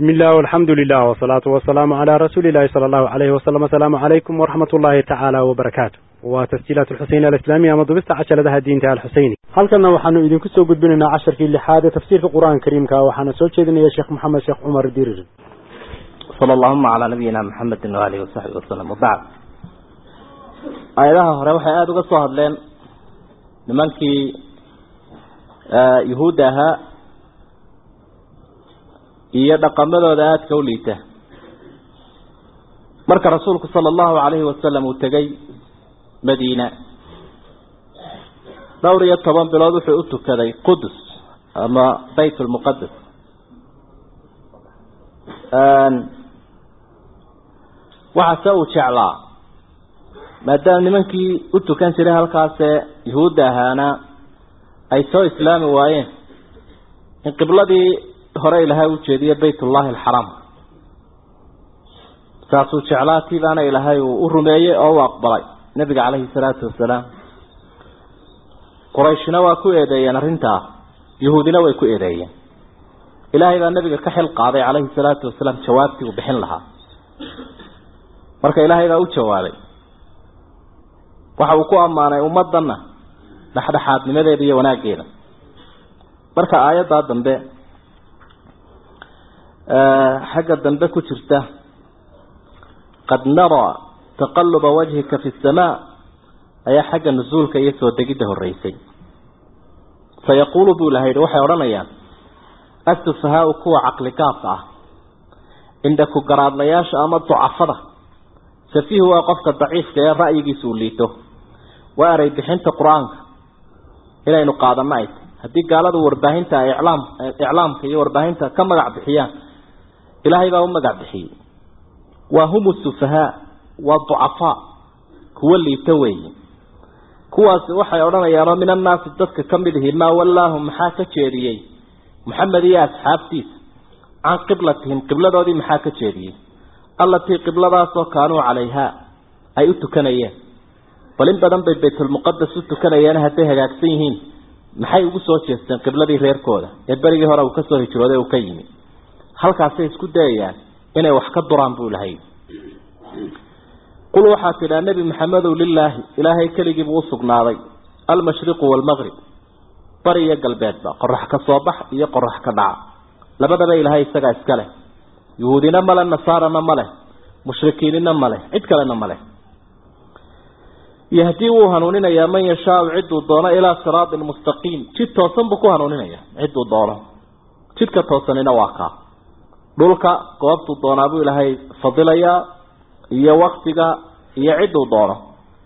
بسم الله والحمد لله والصلاة والسلام على رسول الله صلى الله عليه وسلم السلام عليكم ورحمة الله تعالى وبركاته وتسجيلات الحسين الإسلامية مضبست عشر لها الدين تعالى الحسيني هل كنا وحنو إذن كسو قد بننا عشر في اللحادة تفسير في القرآن الكريم كا وحنا سوچ إذن يا شيخ محمد شيخ عمر الديرج صلى اللهم على نبينا محمد وآله وصحبه وسلم وبعد aayadaha hore waxay aada uga soo hadleen nimankii yuhuudda ahaa iyo dhaqamadooda aadka u liita marka rasuulku sala allahu calayhi wasalam uu tegey madiina dhowr iyo toban bilood wuxuu u tukaday qudus ama bayt lmuqadas waxaase uu jeclaa maadaama nimankii u tukan jiray halkaasee yuhuudda ahaana ay soo islaami waayeen in qibladii hore ilaahay u jeediye baytullahi alxaraam saasuu jeclaa tiibaana ilaahay uu u rumeeyey oo u aqbalay nebiga caleyhi salaatu wasalaam qurayshna waa ku eedeeyeen arrintaa yuhuudina way ku eedeeyeen ilaahay baa nebiga ka xil qaaday caleyhi salaatu wasalaam jawaabtii uu bixin lahaa marka ilaahay baa u jawaabay waxa uu ku ammaanay ummaddanna dhexdhexaadnimadeeda iyo wanaaggeeda marka aayaddaa dambe xagga dambe ku jirta qad naraa taqaluba wajhika fi samaa ayaa xagga nusuulka iyo soo degidda horreysay sayaquulu buu ilaha yidhi waxay odhanayaan asufahaau kuwa caqligaabka ah indhaku garaadlayaasha ama ducafada safiihu waa qofka daciifka ee ra'yigiisa uu liito waa eray bixinta qur-aanka inaynu qaadano ay tahy haddii gaaladu warbaahinta iclaam iclaamka iyo warbaahinta ka magac bixiyaan ilaahay baa u magac bixiyey waa hum sufahaa waa ducafaa kuwa liito weeye kuwaasi waxay odhanayaanoo min annaasi dadka ka mid ihi maa wallaahum maxaa ka jeediyey maxamed iyo asxaabtiisa can qiblatihim qibladoodii maxaa ka jeediyey allatii qibladaasoo kaanuu calayhaa ay u tukanayeen bal in badan bay baytulmuqadas u tukanayeen hadday hagaagsan yihiin maxay ugu soo jeesteen qibladii reerkooda ee berigii hore uu kasoo hijrooday uu ka yimi halkaasay isku dayayaan inay wax ka duraan buu lahay qul waxaa tidhaa nebi maxamedow lilaahi ilaahay keligiibuu usugnaaday almashriqu waalmaqrib bari iyo galbeedba qorax ka soo bax iyo qorax ka dhaca labadaba ilaahay isagaa iska leh yuhuudina male nasaarana ma leh mushrikiinina ma leh cid kalena ma leh yahdii wuu hanuuninayaa man yashaau ciduu doono ilaa siraatin mustaqiim jid toosan buu ku hanuuninaya ciduu doono jidka toosanina waa kaa dhulka goobtuu doonaa buu ilaahay fadilayaa iyo waktiga iyo ciduu doono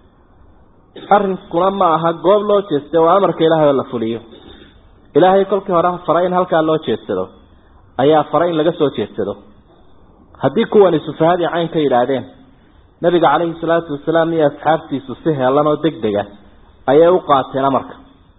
arrinkuna ma aha goob loo jeesta waa amarka ilaahay oo la fuliyo ilaahay kolkii hore faray in halkaa loo jeedsado ayaa faray in laga soo jeedsado haddii kuwani sufahadii cayn ka yidhaahdeen nabiga calayhi salaatu wasalaam iyo asxaabtiisu si heelan oo deg dega ayay u qaateen amarka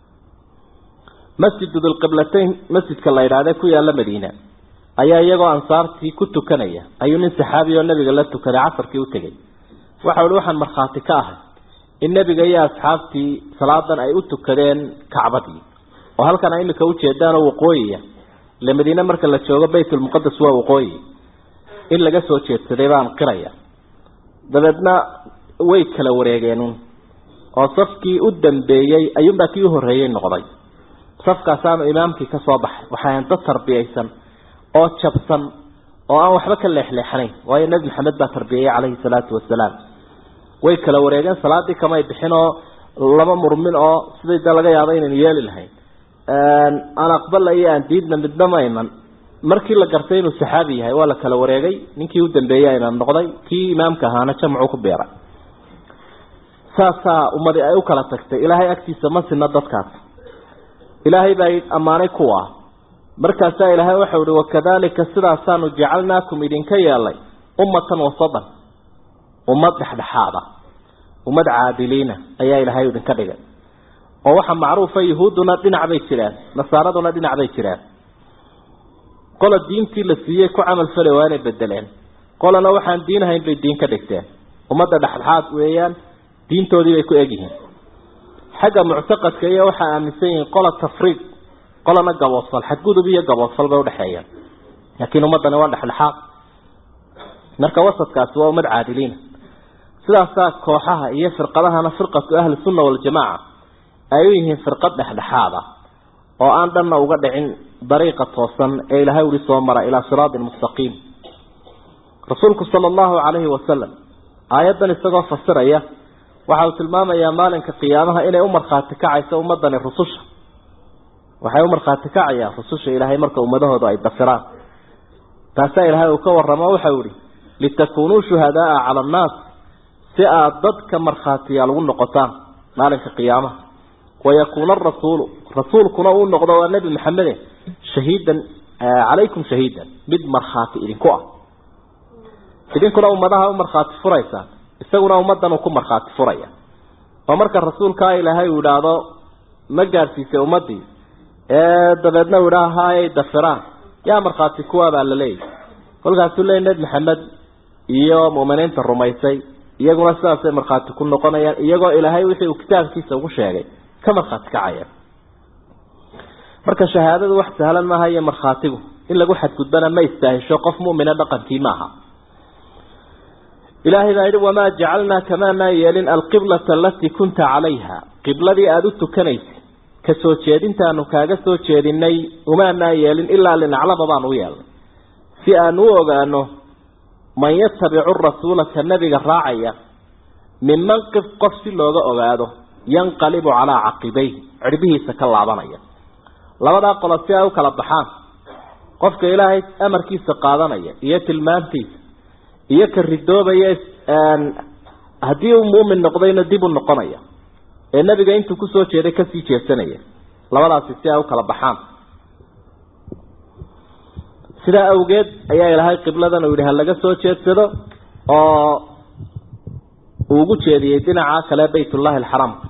masjidu dulqiblatayn masjidka la yidhaahde ku yaalla madiina ayaa iyagoo ansaartii ku tukanaya ayuu nin saxaabi oo nabiga la tukaday casarkii u tegey waxa uhi waxaan markhaati ka ahay in nebiga iyo asxaabtii salaadan ay u tukadeen kacbadii oo halkan ay imika ujeedaanoo waqooyiya ile madiine marka la joogo baytulmuqadas waa waqooyi in laga soo jeedsaday baan qiraya dabeedna way kala wareegeenun oo safkii u dambeeyey ayuunbaa kii u horreeyey noqday safkaasaanu imaamkii ka soo baxay waxay dad tarbiyaysan oo jabsan oo aan waxba ka leexleexanayn waayo nebi maxamed baa tarbiyeyey calayhi salaatu wasalaam way kala wareegeen salaadii kamay bixin oo lama murmin oo sidai de laga yaabo inaynu yeeli lahayn aan aqbala iyo aan diidna midna ma iman markii la gartay inuu saxaabi yahay waa la kala wareegay ninkii u dambeeyey imaam noqday kii imaamka ahaana jamcu ku beeray saasaa ummadi ay u kala tagtay ilaahay agtiisa ma sina dadkaas ilaahay baa ammaanay kuwa markaasaa ilaahay waxau ihi wakadalika sidaasaanu jacalnaakum idinka yeelay ummatan wasadan ummad dhexdhexaada ummad caadiliina ayaa ilaahay idinka dhigay oo waxaa macruufa yuhuudduna dhinac bay jiraan nasaaraduna dhinac bay jiraan qola diintii la siiyey ku camal fali waa inay bedeleen qolana waxaan diinahayn bay diin ka dhigteen ummadda dhexdhexaad weeyaan diintoodii bay ku egyihiin xagga muctaqadka iyo waxaa aaminsan yihiin qola tafriiq qolana gaboodfal xadgudub iyo gaboodfal bay udhexeeyaan laakiin ummaddani waa dhexdhexaad marka wasadkaasi waa ummad caadiliina sidaasaa kooxaha iyo firqadahana firqatu ahli sunna waljamaaca ay u yihiin firqad dhexdhexaad ah oo aan dhanna uga dhicin dariiqa toosan ee ilaahay uli soo mara ilaa siraatin mustaqiim rasuulku sala allahu calayhi wasalam aayaddan isagoo fasiraya waxa uu tilmaamayaa maalinka qiyaamaha inay u markhaati kacayso ummadani rususha waxay u markhaati kacayaan rususha ilaahay marka ummadahooda ay dafiraan taasaa ilaahay uu ka warramo waxau ihi litakuunuu shuhadaaa cala annaas si aad dadka markhaatiyaal ugu noqotaan maalinka qiyaamaha wayakuuna arasuulu rasuulkuna uu noqdo waa nebi maxamede shahiidan calaykum shahiidan mid markhaati idinku ah idinkuna ummadaha u markhaati furaysaan isaguna ummaddan uu ku markhaati furaya oo marka rasuulkaa ilaahay uu idhaahdo ma gaadhsiisay ummaddii ee dabeedna uu idhaa haayay dafiraan yaa markhaati kuwaa baa la leeyahy kolkaasuu leeyay nebi maxamed iyo mu'miniinta rumaysay iyaguna sidaasay markhaati ku noqonayaan iyagoo ilaahay wixii uu kitaabkiisa ugu sheegay ka markhaati kacaya marka shahaadadu wax sahlan maaha iyo markhaatigu in lagu xadgudbana ma istaahisho qof mu'mina dhaqankii maaha ilaahay baa yidhi wamaa jacalnaa kamaanaa yeelin alqiblata alatii kunta calayha qibladii aada u tukanaysay ka soo jeedintaanu kaaga soo jeedinay umaanaa yeelin ilaa linaclama baanu u yeelnay si aanu u ogaano man yatabicu rasuula ka nabiga raacaya minman qif qof si looga ogaado yanqalibu calaa caqibayhi cirbihiisa ka laabanaya labadaa qolo si ay u kala baxaan qofka ilaahay amarkiisa qaadanaya iyo tilmaantiisa iyo ka ridoobaya haddii uu muumin noqdayna dib u noqonaya ee nebiga intuu kusoo jeeday kasii jeesanaya labadaasi si ay u kala baxaan sidaa awgeed ayaa ilaahay qibladan uu yidhi ha laga soo jeedsado oo uu ugu jeediyey dhinaca kale baytullahi alxaraamka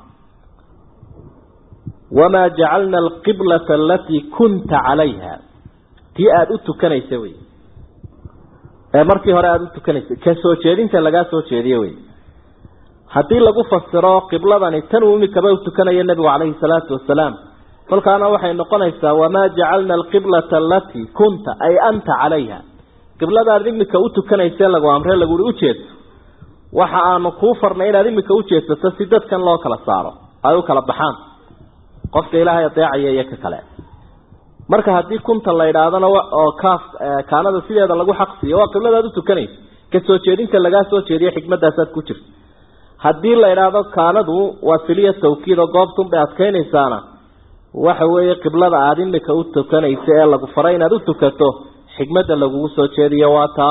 wamaa jacalna alqiblata alatii kunta calayha tii aada u tukanaysa wey ee markii hore aada u tukanaysay ka soo jeedinta lagaa soo jeediye wey haddii lagu fasiro qibladani tan uu imikaba u tukanayo nebigu calayhi salaatu wasalaam kolkaana waxay noqonaysaa wamaa jacalna alqiblata alatii kunta ay anta calayha qibladaad imika u tukanayse lagu amre laguhi ujeedso waxa aanu kuu farnay inaad imika ujeedsato si dadkan loo kala saaro ay u kala baxaan qofka ilaahay adeecaya iyo ka kale marka haddii kunta la idhaahdana oo kaaf kaanada sideeda lagu xaqsiiyo waa qibladaad u tukanaysa ka soo jeedinta lagaa soo jeediyo xikmadaasaad ku jirta haddii la idhaahdo kaanadu waa siliya tawkiid oo goobtun bay adkaynaysaana waxa weeye qiblada aada imika u tukanaysa ee lagu faray inaad u tukato xikmadda lagugu soo jeediyo waa taa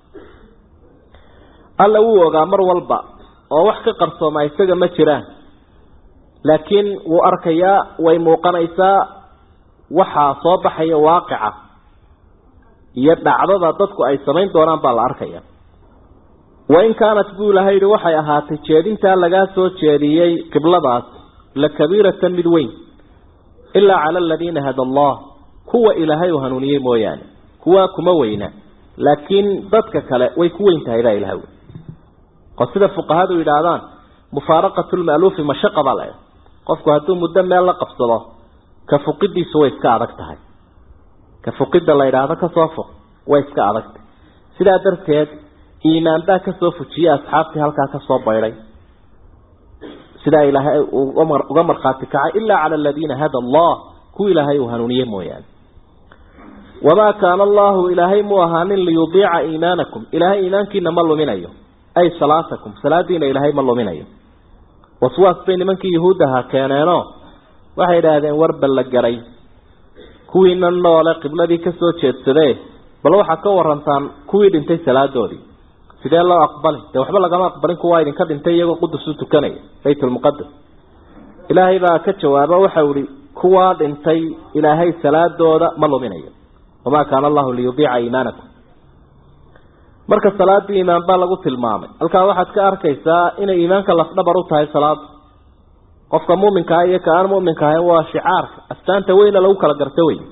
alla wuu ogaa mar walba oo wax ka qarsooma isaga ma jiraan laakiin wuu arkayaa way muuqanaysaa waxaa soo baxaya waaqica iyo dhacdada dadku ay samayn doonaan baa la arkaya wain kaanat buu ilahay yihi waxay ahaatay jeedintaa lagaa soo jeediyey qibladaas la kabiiratan mid weyn ilaa cala aladiina hada allah kuwa ilaahay uu hanuuniyey mooyaane kuwa kuma weyna laakiin dadka kale way ku weyn tahay baa ilahay oo sida fuqahadu yidhaahdaan mufaaraqatu lma'luufi mashaqa baa la qofku hadduu muddo meel la qabsado ka fuqidiisu way iska adag tahay ka fuqidda la yidhaahdo kasoo fuq way iska adagtahay sidaa darteed iimaan baa kasoo fujiyey asxaabtii halkaa kasoo baydhay sidaa ilaahay uga markhaati kacay ilaa cala aladiina hada allah kuwa ilaahay uu hanuuniye mooyaane wamaa kaana allahu ilaahay mu ahaanin liyudiica iimaanakum ilaahay iimaankiina ma luminayo ay salaatakum salaadiina ilaahay ma luminayo waswaas bay nimankii yuhuuddaha keeneenoo waxay idhaahdeen warba la garay kuwiina noole qibladii kasoo jeedsadee bal waxaad ka warantaan kuwii dhintay salaadoodii sidee loo aqbali dee waxba lagama aqbalin kuwaa idinka dhintay iyagoo qudus u tukanaya baytulmuqadas ilaahay baa ka jawaaba waxau ihi kuwaa dhintay ilaahay salaadooda ma luminayo wamaa kaana allahu liyudiica iimaanakum marka salaadii iimaan baa lagu tilmaamay halkaa waxaad ka arkaysaa inay iimaanka lafdhabar u tahay salaada qofka muminkaah iyo ka aan muminka ahayn waa shicaarka astaanta weyna lagu kala garto wey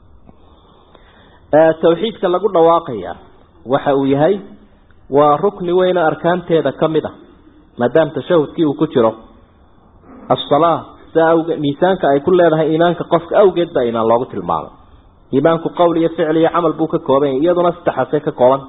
tawxiidka lagu dhawaaqaya waxa uu yahay waa rukni weyna arkaanteeda ka mid a maadaama tashahudkii uu ku jiro asalaa sia awge miisaanka ay ku leedahay iimaanka qofka awgeed baa iimaan loogu tilmaamay iimaanku qowl iyo ficil iyo camal buu ka kooban yahay iyaduna saddexaasay ka kooban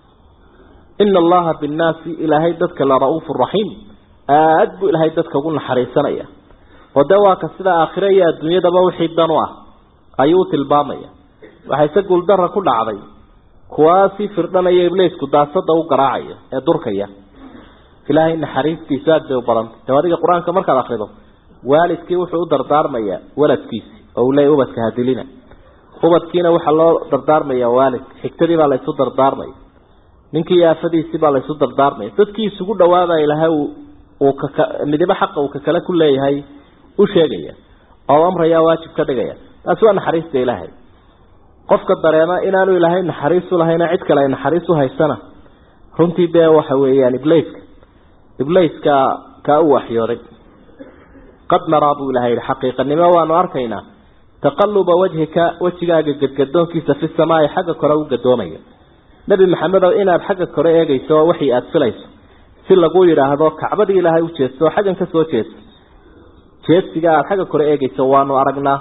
ina allaha binnaasi ilaahay dadka la ra-uufu raxiim aada buu ilaahay dadka ugu naxariisanaya oo dee waa ka sida aakhire iyo adduunyadaba wixii dan u ah ayuu u tilmaamaya waxayse guuldara ku dhacday kuwaasii firdhanaya ibliisku daasada u garaacaya ee durkaya ilaahay naxariistiisu aada bay u badantay dee adiga qur-aanka markaad akrido waalidkii wuxuu u dardaarmayaa waladkiisi oo uu leeyahy ubadka hadilina ubadkiina waxaa loo dardaarmaya waalidka xigtadii baa laysu dardaarmaya ninkii aafadiisii baa laysu dardaarmaya dadkii isugu dhawaaba ilaahay uu kaka midibo xaqa uu kakale ku leeyahay u sheegaya oo amraya waajib ka dhigaya taasi waa naxariista ilaahay qofka dareema inaanu ilaahay naxariis u lahayna cid kale ay naxariis u haysana runtii dee waxa weeyaan ibleyska ibleyska kaa u waxyooday qad naraa buu ilahay yihi xaqiiqanimo waanu arkaynaa taqaluba wajhika wejigaaga gadgadoonkiisa fi samaai xagga kore u gadoomaya nebi maxamedow inaad xagga kore eegayso waxii aada filayso si lagu yidhaahdo kacbadii ilaahay u jeesto oo xaggan ka soo jeesto jeedsiga aada xagga kore eegayso waanu aragnaa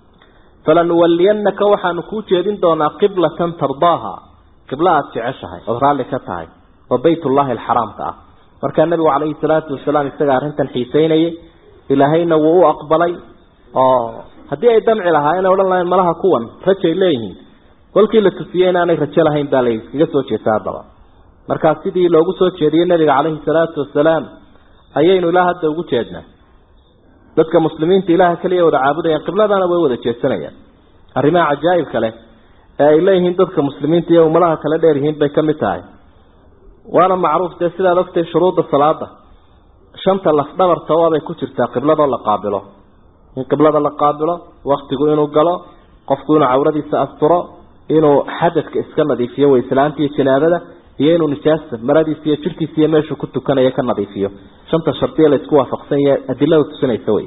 falanuwaliyanaka waxaanu kuu jeedin doonaa qiblatan tardaaha qiblo aada jeceshahay ood raalli ka tahay oo baytullahi alxaraamka ah markaa nebigu calayhi salaatu wasalaam isaga arrintan xiiseynayay ilaahayna wuu u aqbalay oo haddii ay damci lahaayeen odhan lahayn malaha kuwan rajay leeyihiin kolkii la tusiyey inaanay rajo lahayn baa la iskaga soo jeesta haddaba markaa sidii loogu soo jeediyey nebiga calayhi salaatu wasalaam ayaynu ilaa hadda ugu jeednaa dadka muslimiinta ilaaha keliya wada caabudayaan qibladana way wada jeedsanayaan arrimaha cajaa'ibka leh ee ay leeyihiin dadka muslimiinta iyo ummadaha kala dheer yihiin bay ka mid tahay waana macruuf dee sidaad ogtay shuruudda salaada shanta lafdhabarta waabay ku jirtaa qibladoo la qaabilo in qiblada la qaabilo waktigu inuu galo qofku inuu cawradiisa asturo inuu xadadka iska nadiifiyo wayslaanta iyo janaabada iyo inuu nijaasta maradiisa iyo jirkiisa iyo meeshuu ku tukanayo ka nadiifiyo shanta shardiya la isku waafaqsan yahay adilada tusinaysa wey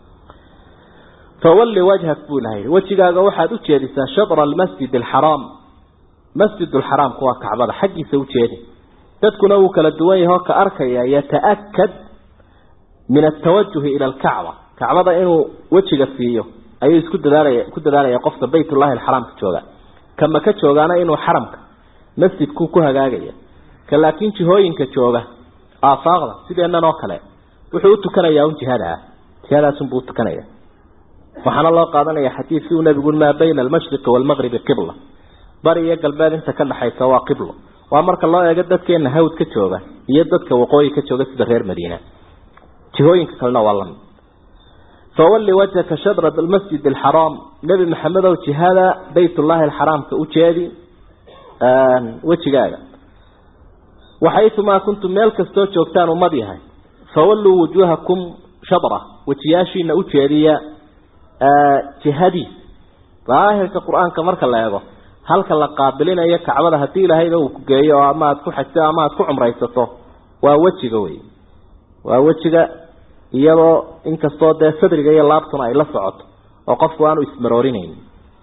fawalli wajhak buu ilahay wejigaaga waxaad u jeedisaa shatra almasjid alxaraam masjid alxaraamku waa kacbada xaggiisa u jeedi dadkuna wuu kala duwan yahay oo ka arkaya yata-akad min atawajuhi ila alkacba kacbada inuu wejiga siiyo ayuu isku dadaalaya ku dadaalaya qofka baytullahi alxaraamka jooga ka maka joogaana inuu xaramka masjidku ku hagaagaya ka laakiin jihooyinka jooga aafaaqda sideennan oo kale wuxuu u tukanayaa un jihada ah jihadaasunbuu utukanaya waxaana loo qaadanaya xadiidkii uu nabigu maa bayna almashriqi waalmaqribi qibla bari iyo galbeed inta ka dhexaysa waa qiblo waa marka loo eego dadkeena hawd ka jooga iyo dadka waqooyi ka jooga sida reer madiina jihooyinka kalena waa lamid fawalli wajhaka shadra almasjid alxaraam nebi maxamedow jihada baytullahi alxaraamka u jeedi wejigaaga waxaytumaa kuntum meel kastoo joogtaan ummad yahay fawalluu wujuuhakum shadra wejiyaashiina u jeediya jihadiis daahirka qur-aanka marka la eego halka la qaabilinayo kacbada haddii ilaahayba uu ku geeyo oo ama aad ku xajto ama aad ku cumraysato waa wejiga wey waa wejiga iyadoo inkastoo dee sadriga iyo laabtuna ay la socoto oo qofku aanu ismaroorinaynin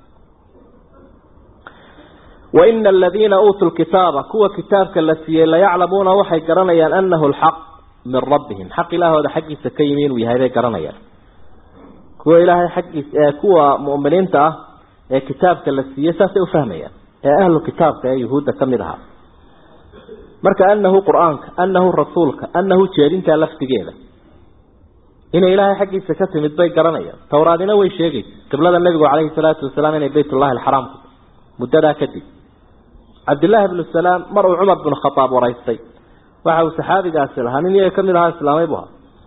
waina aladiina uutuu lkitaaba kuwa kitaabka la siiyey layaclamuuna waxay garanayaan anahu lxaq min rabbihim xaq ilaahooda xaggiisa ka yimi inuu yahay bay garanayaan kuwa ilaahay xaggiisa kuwa mu'miniinta ah ee kitaabka la siiyey saasay ufahmayaan ee ahlu kitaabka ee yuhuudda ka mid ahaa marka anahu qur-aanka anahu rasuulka anahu jeedintaa laftigeeda inay ilaahay xaggiisa ka timid bay garanayaan towraadina way sheegaysa qiblada nebigu calayhi salaatu wasalaam inay baytullahi alxaraamku muddadaa kadib cabdillaahi bnu salaam mar uu cumar binu khadaab waraystay waxa uu saxaabigaasi lahaa nin iyaga kamid ahaa islaamay bu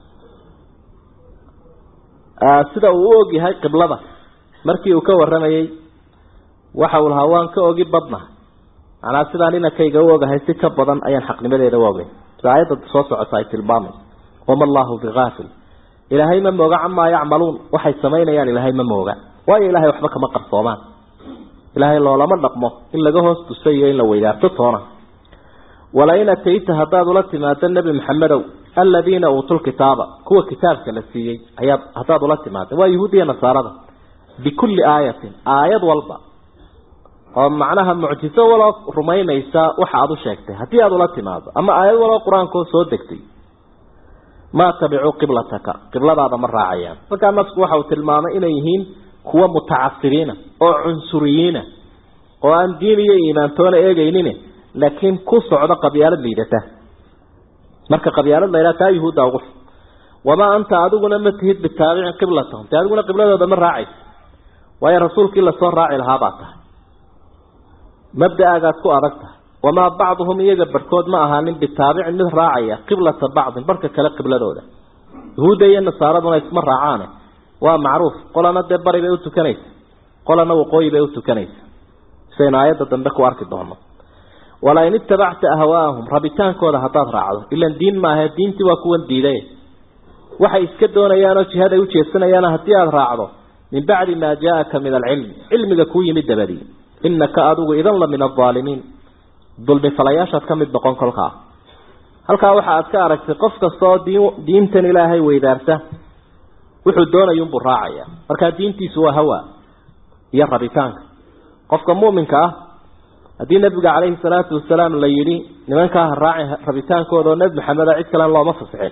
ahaa sida uu u og yahay qiblada markii uu ka waramayey waxa uu lahaa waan ka ogi badna macnaa sidaan inankayga u ogahay si ka badan ayaan xaqnimadeeda u ogay sida aayadda soo socota ay tilmaamayso wama allahu bigaafil ilaahay ma mooga camaa yacmaluun waxay samaynayaan ilaahay ma mooga waayo ilahay waxba kama qarsoomaan ilaahay loolama dhaqmo in laga hoos tusa iyo in la weydaarto toona walain atayta haddaad ula timaado nebi maxamedow aladiina uutul kitaaba kuwa kitaabka la siiyey ayaad haddaad ula timaado waa yahuudiya nasaarada bikulli aayatin aayad walba oo macnaha mucjiso waloo rumaynaysa waxa aad u sheegtay haddii aada ula timaado ama aayad waloo qur-aankoo soo degtay maa tabicuu qiblataka qibladaada ma raacayaan markaa nasku waxa uu tilmaamay inay yihiin kuwa mutacasiriina oo cunsuriyiina oo aan diin iyo iimaantoona eegaynin laakiin ku socdo qabyaalad liidata marka qabyaalad la yidhaha taa yuhuudda ugu wamaa anta adiguna ma tihid bitaabicin qiblatahum dee adiguna qibladooda ma raacaysa waayo rasuulkii lasoo raaci lahaa baa tahay mabda-aagaad ku adag tahay wamaa bacduhum iyaga barhkood ma ahaanin bitaabicin mid raacaya qiblata bacdin barhka kale qibladooda yahuudda iyo nasaaraduna isma raacaane waa macruuf qolana dee bari bay u tukanaysa qolana waqooyi bay u tukanaysa sidaynu aayadda dambe ku arki doono walain itabacta ahwaahum rabitaankooda haddaad raacdo ilan diin maaha diintii waa kuwan diiday waxay iska doonayaanoo jihaday u jeedsanayaan haddii aada raacdo min bacdi maa jaa-aka min alcilm cilmiga kuu yimid dabadii inaka adigu idan la min alaalimiin dulmifalayaashaad ka mid noqon kolkaa halkaa waxa aad ka aragtay qof kastaoo diin diintan ilaahay weydaarta wuxuu doonayunbuu raacaya markaa diintiisu waa hawa iyo rabitaanka qofka muminka ah haddii nabiga calayhi salaatu wasalaam la yidhi nimankaa ha raaci rabitaankooda oo nebi maxameda cid kalen looma fasixin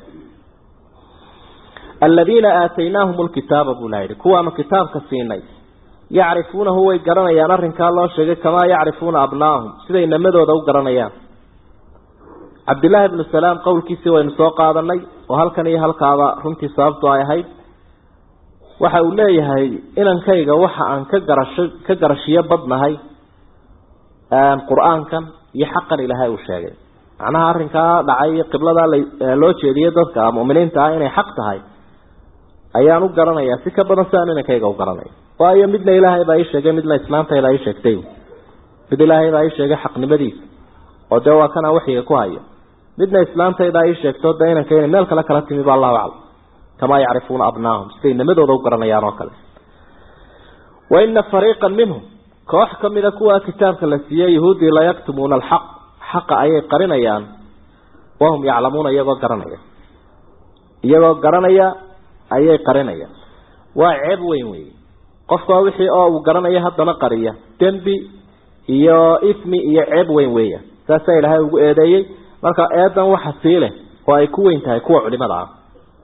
aladiina aataynaahum lkitaaba buu laha yihi kuwaanu kitaabka siinay yacrifuunahu way garanayaan arrinkaa loo sheegay kamaa yacrifuuna abnaahum siday namadooda u garanayaan cabdillaahi bnu salaam qowlkiisii waynu soo qaadanay oo halkan iyo halkaaba runtii sababtu ay ahayd waxa uu leeyahay inankayga waxa aan ka garasho ka garashiyo badnahay qur-aankan iyo xaqan ilaahay uu sheegay macnaha arrinkaa dhacay qibladaa loo jeediyey dadka muminiinta ah inay xaq tahay ayaan u garanayaa si ka badan siaan inankayga u garanaya waayo midna ilaahay baa ii sheegay midna islaantayda ii sheegtay mid ilaahay baa ii sheegay xaqnimadiisa oo dee waa kanaa waxyiga ku hayo midna islaantaydaa ii sheegto dee inanka inay meel kale kala timi ba allahu aclam kamaa yacrifuuna abnaahum siday nimadooda u garanayaan oo kale wa ina fariiqan minhum koox ka mida kuwa kitaabka la siiyey yahuudii la yaktumuuna alxaq xaqa ayay qarinayaan wahum yaclamuuna iyagoo garanaya iyagoo garanaya ayay qarinayaan waa ceeb weyn wey qofka wixii oo uu garanaya haddana qariya dembi iyo ismi iyo ceeb weyn weeya saasaa ilaahay ugu eedeeyey marka eedan waxa sii leh oo ay ku weyn tahay kuwa culimada ah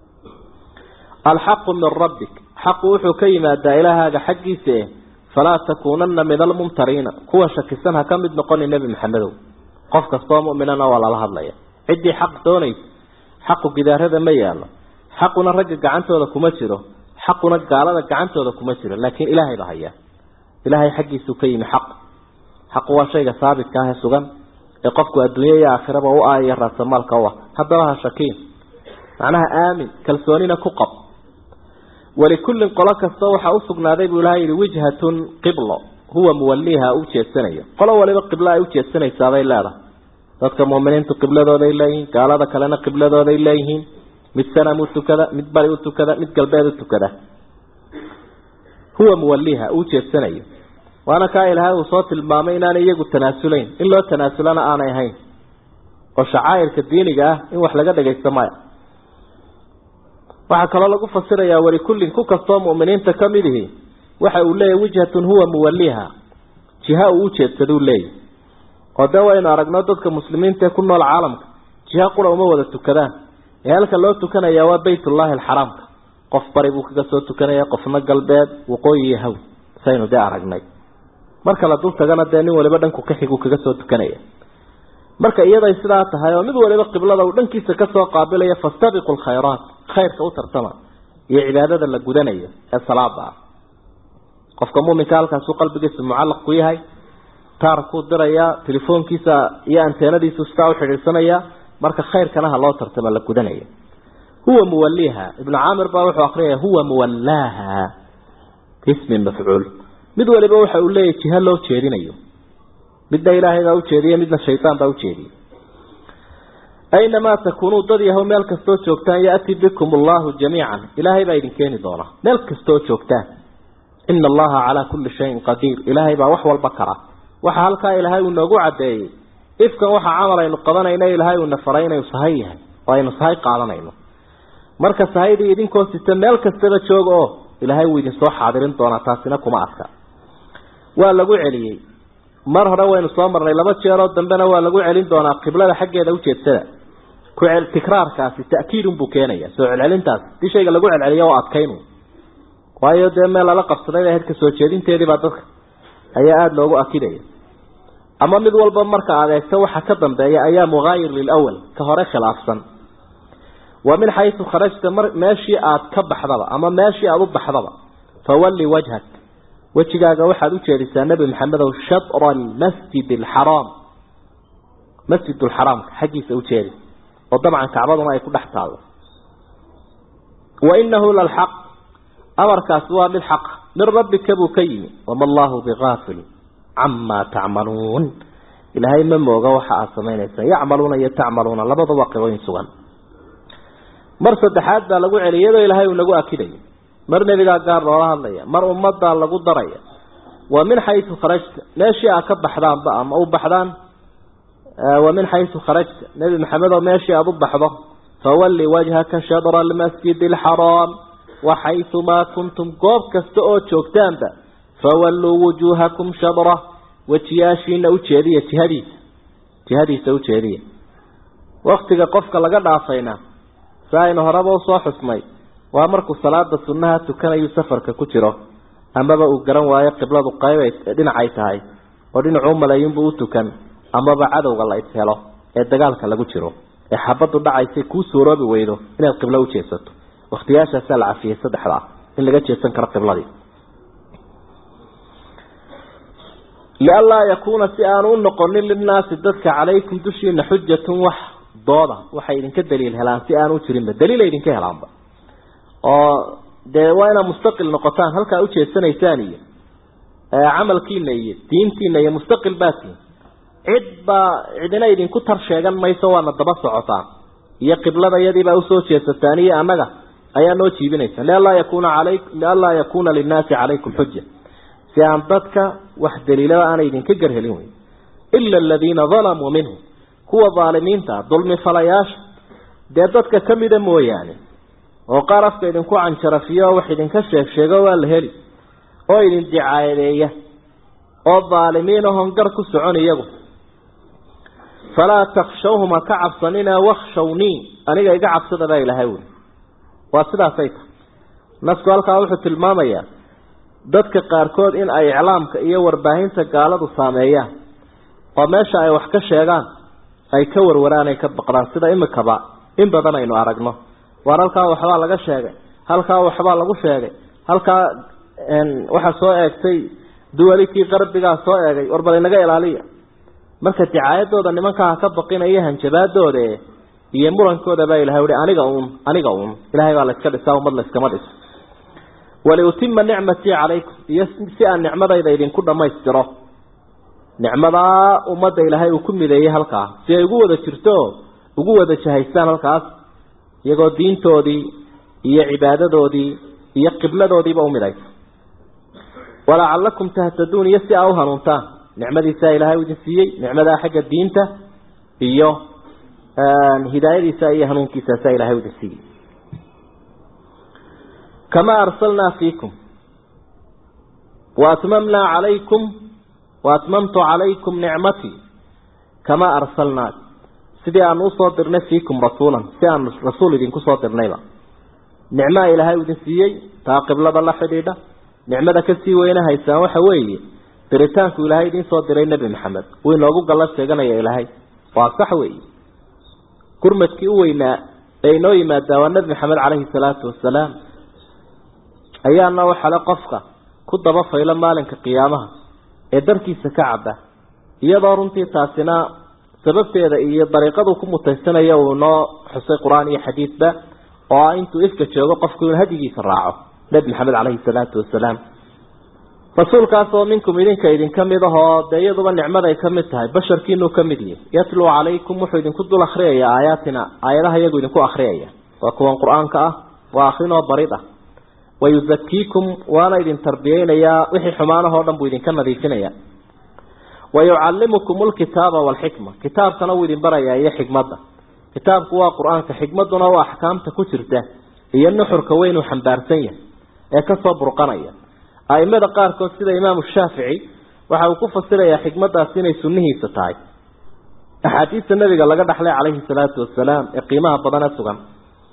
alxaqu min rabbik xaqu wuxuu ka yimaadaa ilaahaaga xaggiisa eh falaa takuunana min almumtariina kuwa shakisan ha ka mid noqoni nebi maxamedow qof kastoo muminana waa lala hadlaya ciddii xaq doonaysa xaqu gidaarada ma yaalo xaquna ragga gacantooda kuma jiro xaquna gaalada gacantooda kuma jiro laakiin ilaahay ba haya ilaahay xaggiisuu ka yimi xaq xaqu waa shayga saabitka ah ee sugan ee qofku adduunya iyo aakhiraba u aaya raasamaalka u ah haddaba ha shakiin macnaha aamin kalsoonina ku qab walikullin qolo kasta waxaa usugnaaday buu ilahay yihi wijhatun qiblo huwa muwaliiha u jeedsanaya qolo waliba qiblo ay ujeedsanaysaabay leedahay dadka muuminiintu qibladooday leeyihiin gaalada kalena qibladooday leeyihiin mid sanam u tukada mid bari u tukada mid galbeed u tukada huwa muwaliiha uu jeedsanayo waana kaa ilaahay uu soo tilmaamay inaanay iyagu tanaasulayn in loo tanaasulana aanay ahayn oo shacaa'irka diiniga ah in wax laga dhagaysto maya waxaa kaloo lagu fasirayaa walikullin ku kastoo mu'miniinta ka mid ihi waxa uu leeyahy wijhatun huwa muwaliha jiha uu ujeedsaduu leeyahy oo dee waynu aragno dadka muslimiinta ee ku nool caalamka jiha qura uma wada tukadaan ee halka loo tukanayaa waa baytullaahi alxaraamka qof bari buu kaga soo tukanaya qofna galbeed waqooyi iyo haw saynu dee aragnay marka la dul tagana dee nin waliba dhanku kaxiguu kaga soo tukanaya marka iyaday sidaa tahay oo mid waliba qiblada uu dhankiisa kasoo qaabilaya fastabiqu lkhayraat khayrka u tartama iyo cibaadada la gudanayo ee salaada ah qofka muminka halkaasuu qalbigiisa mucallaq ku yahay taarkuu dirayaa telefoonkiisa iyo anteenadiisu sidaa uxidhiidsanaya marka khayrkana ha loo tartama la gudanaya huwa muwaliha ibnu caamir baa wuxuu akriyaya huwa muwallaaha ismi mafcuul mid waliba waxa uu leeyahy jiha loo jeedinayo midna ilaahay baa ujeediye midna shaydaan baa ujeediyey aynamaa takuunuu dad yahow meel kastoo joogtaan yaati bikum allahu jamiican ilaahay baa idin keeni doonaa meel kastoo joogtaan ina allaha calaa kulli shayin qadiir ilaahay baa wax walba kara waxa halkaa ilaahay uu noogu caddeeyey ifkan waxa camal aynu qabanayna ilaahay uuna faray inaynu sahay yahay oo aynu sahay qaadanayno marka sahaydii idinkoo sita meel kastaba jooga oo ilaahay wuu idinsoo xaadirin doonaa taasina kuma adka waa lagu celiyey mar hore waynu soo marnay laba jeeroo dambena waa lagu celin doonaa qiblada xaggeeda ujeedsada ku tikraarkaasi ta'kiidun buu keenaya soo celcelintaas hadii shayga lagu celceliyo oo adkaynu waayo dee meel lala qabsaday bay ahayd kasoo jeedinteediibaa dadka ayaa aada loogu akidaya ama mid walba marka aad eegto waxa ka dambeeya ayaa muhaayir lilawal ka hore khilaafsan wa min xaysu kharajta mar meeshii aad ka baxdaba ama meeshii aada u baxdaba fawalli wajhak wejigaaga waxaad u jeedisaa nebi maxamedow shatra almasjid alxaraam masjid lxaraamka xaggiisa u jeedi oo dabcan kacbaduna ay ku dhex taallo wa inahu lalxaq amarkaasi waa mid xaqa min rabbika buu ka yimi wama allahu bigaafil camaa tacmaluun ilaahay ma mooga waxa aad samaynaysaan yacmaluuna iyo tacmaluuna labadaba qibooyin sugan mar saddexaad baa lagu celiya iyadoo ilaahay uu nagu akidayo mar nebigaa gaar loola hadlaya mar ummaddaa lagu daraya wa min xaysu kharajta meeshii aad ka baxdaanba ama u baxdaan wa min xaysu kharajta nebi maxamed oo meeshii aada u baxdo fawalli wajhaka shadra almasjid alxaraam wa xaysumaa kuntum goob kasta oo joogtaanba fawalluu wujuuhakum shadra wejiyaashiina ujeediya jihadiisa jihadiisa ujeediya waktiga qofka laga dhaafayna si aynu horeba usoo xusnay waa markuu salaada sunnaha tukanayu safarka ku jiro amaba uu garan waayo qibladu qayb dhinacay tahay oo dhinacuu maleeyinbuu u tukan amaba cadowga la ishelo ee dagaalka lagu jiro ee xabadu dhacaysay kuu suuroobi weydo inaad qiblo ujeesato waktiyaashaasaa la cafiyey saddexda ah in laga jeesan karo qibladii lianlaa yakuuna si aanu u noqonin linnaasi dadka calaykum dushiina xujatun wax dooda waxay idinka daliil helaan si aanu jirinba daliila idinka helaanba oo dee waa inaad mustaqil noqotaan halkaa ujeesanaysaan iyo camalkiina iyo diintiina iyo mustaqil baatiin cid baa cidina idinku tar sheegan mayso waana daba socotaan iyo qiblada iyadiibaa usoo jeesataan iyo annaga ayaa noo jiibinaysa lianlaa yakuna alay lianlaa yakuna linnaasi calaykum xuja si aan dadka wax daliilada aanay idinka garhelin wey ila aladiina dalamuu minhum kuwa daalimiinta dulmi falayaasha dee dadka kamida mooyaane oo qaar afka idinku canjarafiyo wax idinka sheeg sheego waa la heli oo idin dicaayadeeya oo daalimiin ahon gar ku socon iyagu falaa takshawhuma ka cabsanina wakshawnii aniga iga cabsada baa ilaahay wuli waa sidaasay tahay nasku halkaa wuxuu tilmaamayaa dadka qaarkood in ay iclaamka iyo warbaahinta gaaladu saameeyaan oo meesha ay wax ka sheegaan ay ka warwaraan ay ka baqdaan sida imikaba in badan aynu aragno waar halkaa waxbaa laga sheegay halkaa waxbaa lagu sheegay halkaa waxaa soo eegtay duwalikii qarbigaa soo eegay war bal inaga ilaaliya marka dicaayadooda nimankaa ka baqinaya hanjabaadooda iyo murankooda baa ilahay uhi aniga uun aniga uun ilahay baa layska dhisaa ummad layskama dhiso waliutima nicmatii calaykum iyo si aan nicmadayda idinku dhammaystiro nicmadaa ummadda ilaahay uu ku mideeyey halkaa si ay ugu wada jirto ugu wada jahaystaan halkaas iyagoo diintoodii iyo cibaadadoodii iyo qibladoodiiba u midaysa walacalakum tahtaduun iyo si aa u hanuuntaan nicmadiisaa ilaahay u idin siiyey nicmadaa xagga diinta iyo hidaayadiisa iyo hanuunkiisaasaa ilahay u idin siiyey kamaa arsalnaa fiikum waatmamnaa calaykum waatmamtu calaykum nicmatii kamaa arsalnaa sidii aanu usoo dirnay fiikum rasuulan si aanu rasuul idinku soo dirnayba nicmaa ilaahay u idin siiyey taa qiblada la xidhiidha nicmada kasii weyne haysaan waxa weeye diritaanku ilaahay idiin soo diray nebi maxamed wuu inoogu galla sheeganaya ilaahay waa sax weeye gurmadkii u weynaa ee inoo yimaadaa waa nebi maxamed caleyhi salaatu wasalaam ayaana waxale qofka ku daba faylo maalinka qiyaamaha ee darkiisa ka caba iyadoo runtii taasina sababteeda iyo dariiqadu ku mutaysanayo uu noo xusay qur-aan iyo xadiidba oo ah intuu ifka joogo qofku inuu hadigiisa raaco nebi maxamed caleyhi salaatu wasalaam rasuulkaas oo minkum idinka idinka mid ahoo dee iyaduba nicmaday ka mid tahay basharkiinuu ka mid yahay yatluu calaykum wuxuu idinku dul akhriyaya aayaatina aayadaha iyagu idinku akhriyaya waa kuwan qur-aanka ah waa akrinoo barid ah wayuzakiikum waana idin tarbiyeynayaa wixii xumaanahoo dhan buu idinka nadiifinaya wayucallimukum lkitaaba walxikma kitaabkana wuu idin barayaa iyo xikmadda kitaabku waa qur-aanka xikmadduna waa axkaamta ku jirta iyo nuxurka weynuu xambaarsan yahay ee kasoo burqanaya aimada qaarkood sida imaamu shaafici waxa uu ku fasirayaa xikmaddaasi inay sunnihiisa tahay axaadiista nabiga laga dhaxlay calayhi salaatu wasalaam ee qiimaha badan ee sugan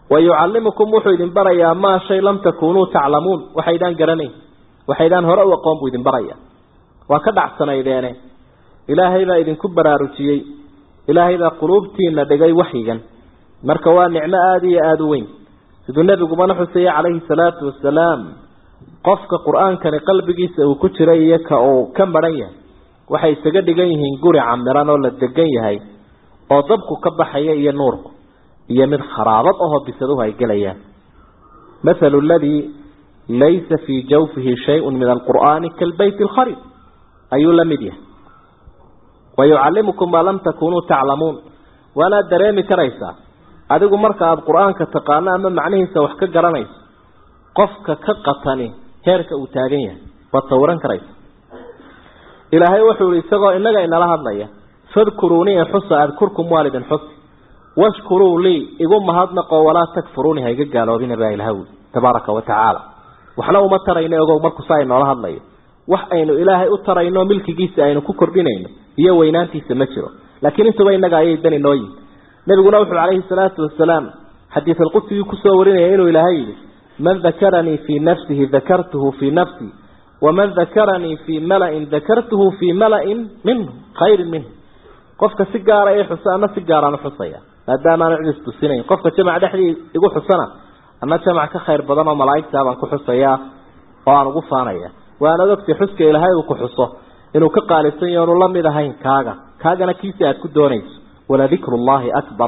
wayucallimukum wuxuu idin barayaa maa shay lam takunuu taclamuun waxaydaan garanayn waxaydaan hore u aqoon buu idin baraya waa ka dhacsanaydeene ilaahay baa idinku baraarujiyey ilaahay baa quluubtiina dhigay waxyigan marka waa nicmo aada iyo aada u weyn siduu nebigumana xuseeyey calayhi salaatu wasalaam qofka qur-aankani qalbigiisa uu ku jiray iyo ka uu ka maran yahay waxay isaga dhigan yihiin guri camiran oo la degan yahay oo dabku ka baxaya iyo nuurku iyo mid kharaabad ahoo bisaduhu ay gelayaan mathalu ladii laysa fii jawfihi shayun min alqur'aani kalbayt alkharib ayuu la mid yahay wayucallimukum maa lam takunuu taclamuun waanaad dareemi karaysaa adigu marka aada qur-aanka taqaano ama macnihiisa wax ka garanayso qofka ka qatani heerka uu taagan yahay waad sawiran karaysa ilaahay wuxuu ihi isagoo inaga inala hadlaya fadkuruunii xusa adkurkum waalidin xus washkuruu lii igu mahadnaqo walaa takfuruuni ha iga gaaloobina baa ilaha wi tabaaraka wa tacaala waxna uma tarayno ogow markuu saa inoola hadlayo wax aynu ilaahay u tarayno milkigiisa aynu ku kordhinayno iyo weynaantiisa ma jiro laakiin intuba inaga ayay dani noo yihin nabiguna wuxuu calayhi salaatu wasalaam xadiid alqudsigii kusoo warinaya inuu ilaahay yidhi man dakaranii fii nafsihi dakartuhu fii nafsii waman dakaranii fii mala-in dakartuhu fii mala-in minhu khayrin minhu qofka si gaara i xusa ana si gaaraan uxusaya maadaama aanu cidis tusinayn qofka jamac dhexdii igu xusana ana jamac ka khayr badan oo malaa'igtaa baan ku xusayaa oo aan ugu faanaya waana ogtay xuska ilaahay uu ku xuso inuu ka qaalisan yaho onu la mid ahayn kaaga kaagana kiisa aada ku doonayso waladikru llahi akbar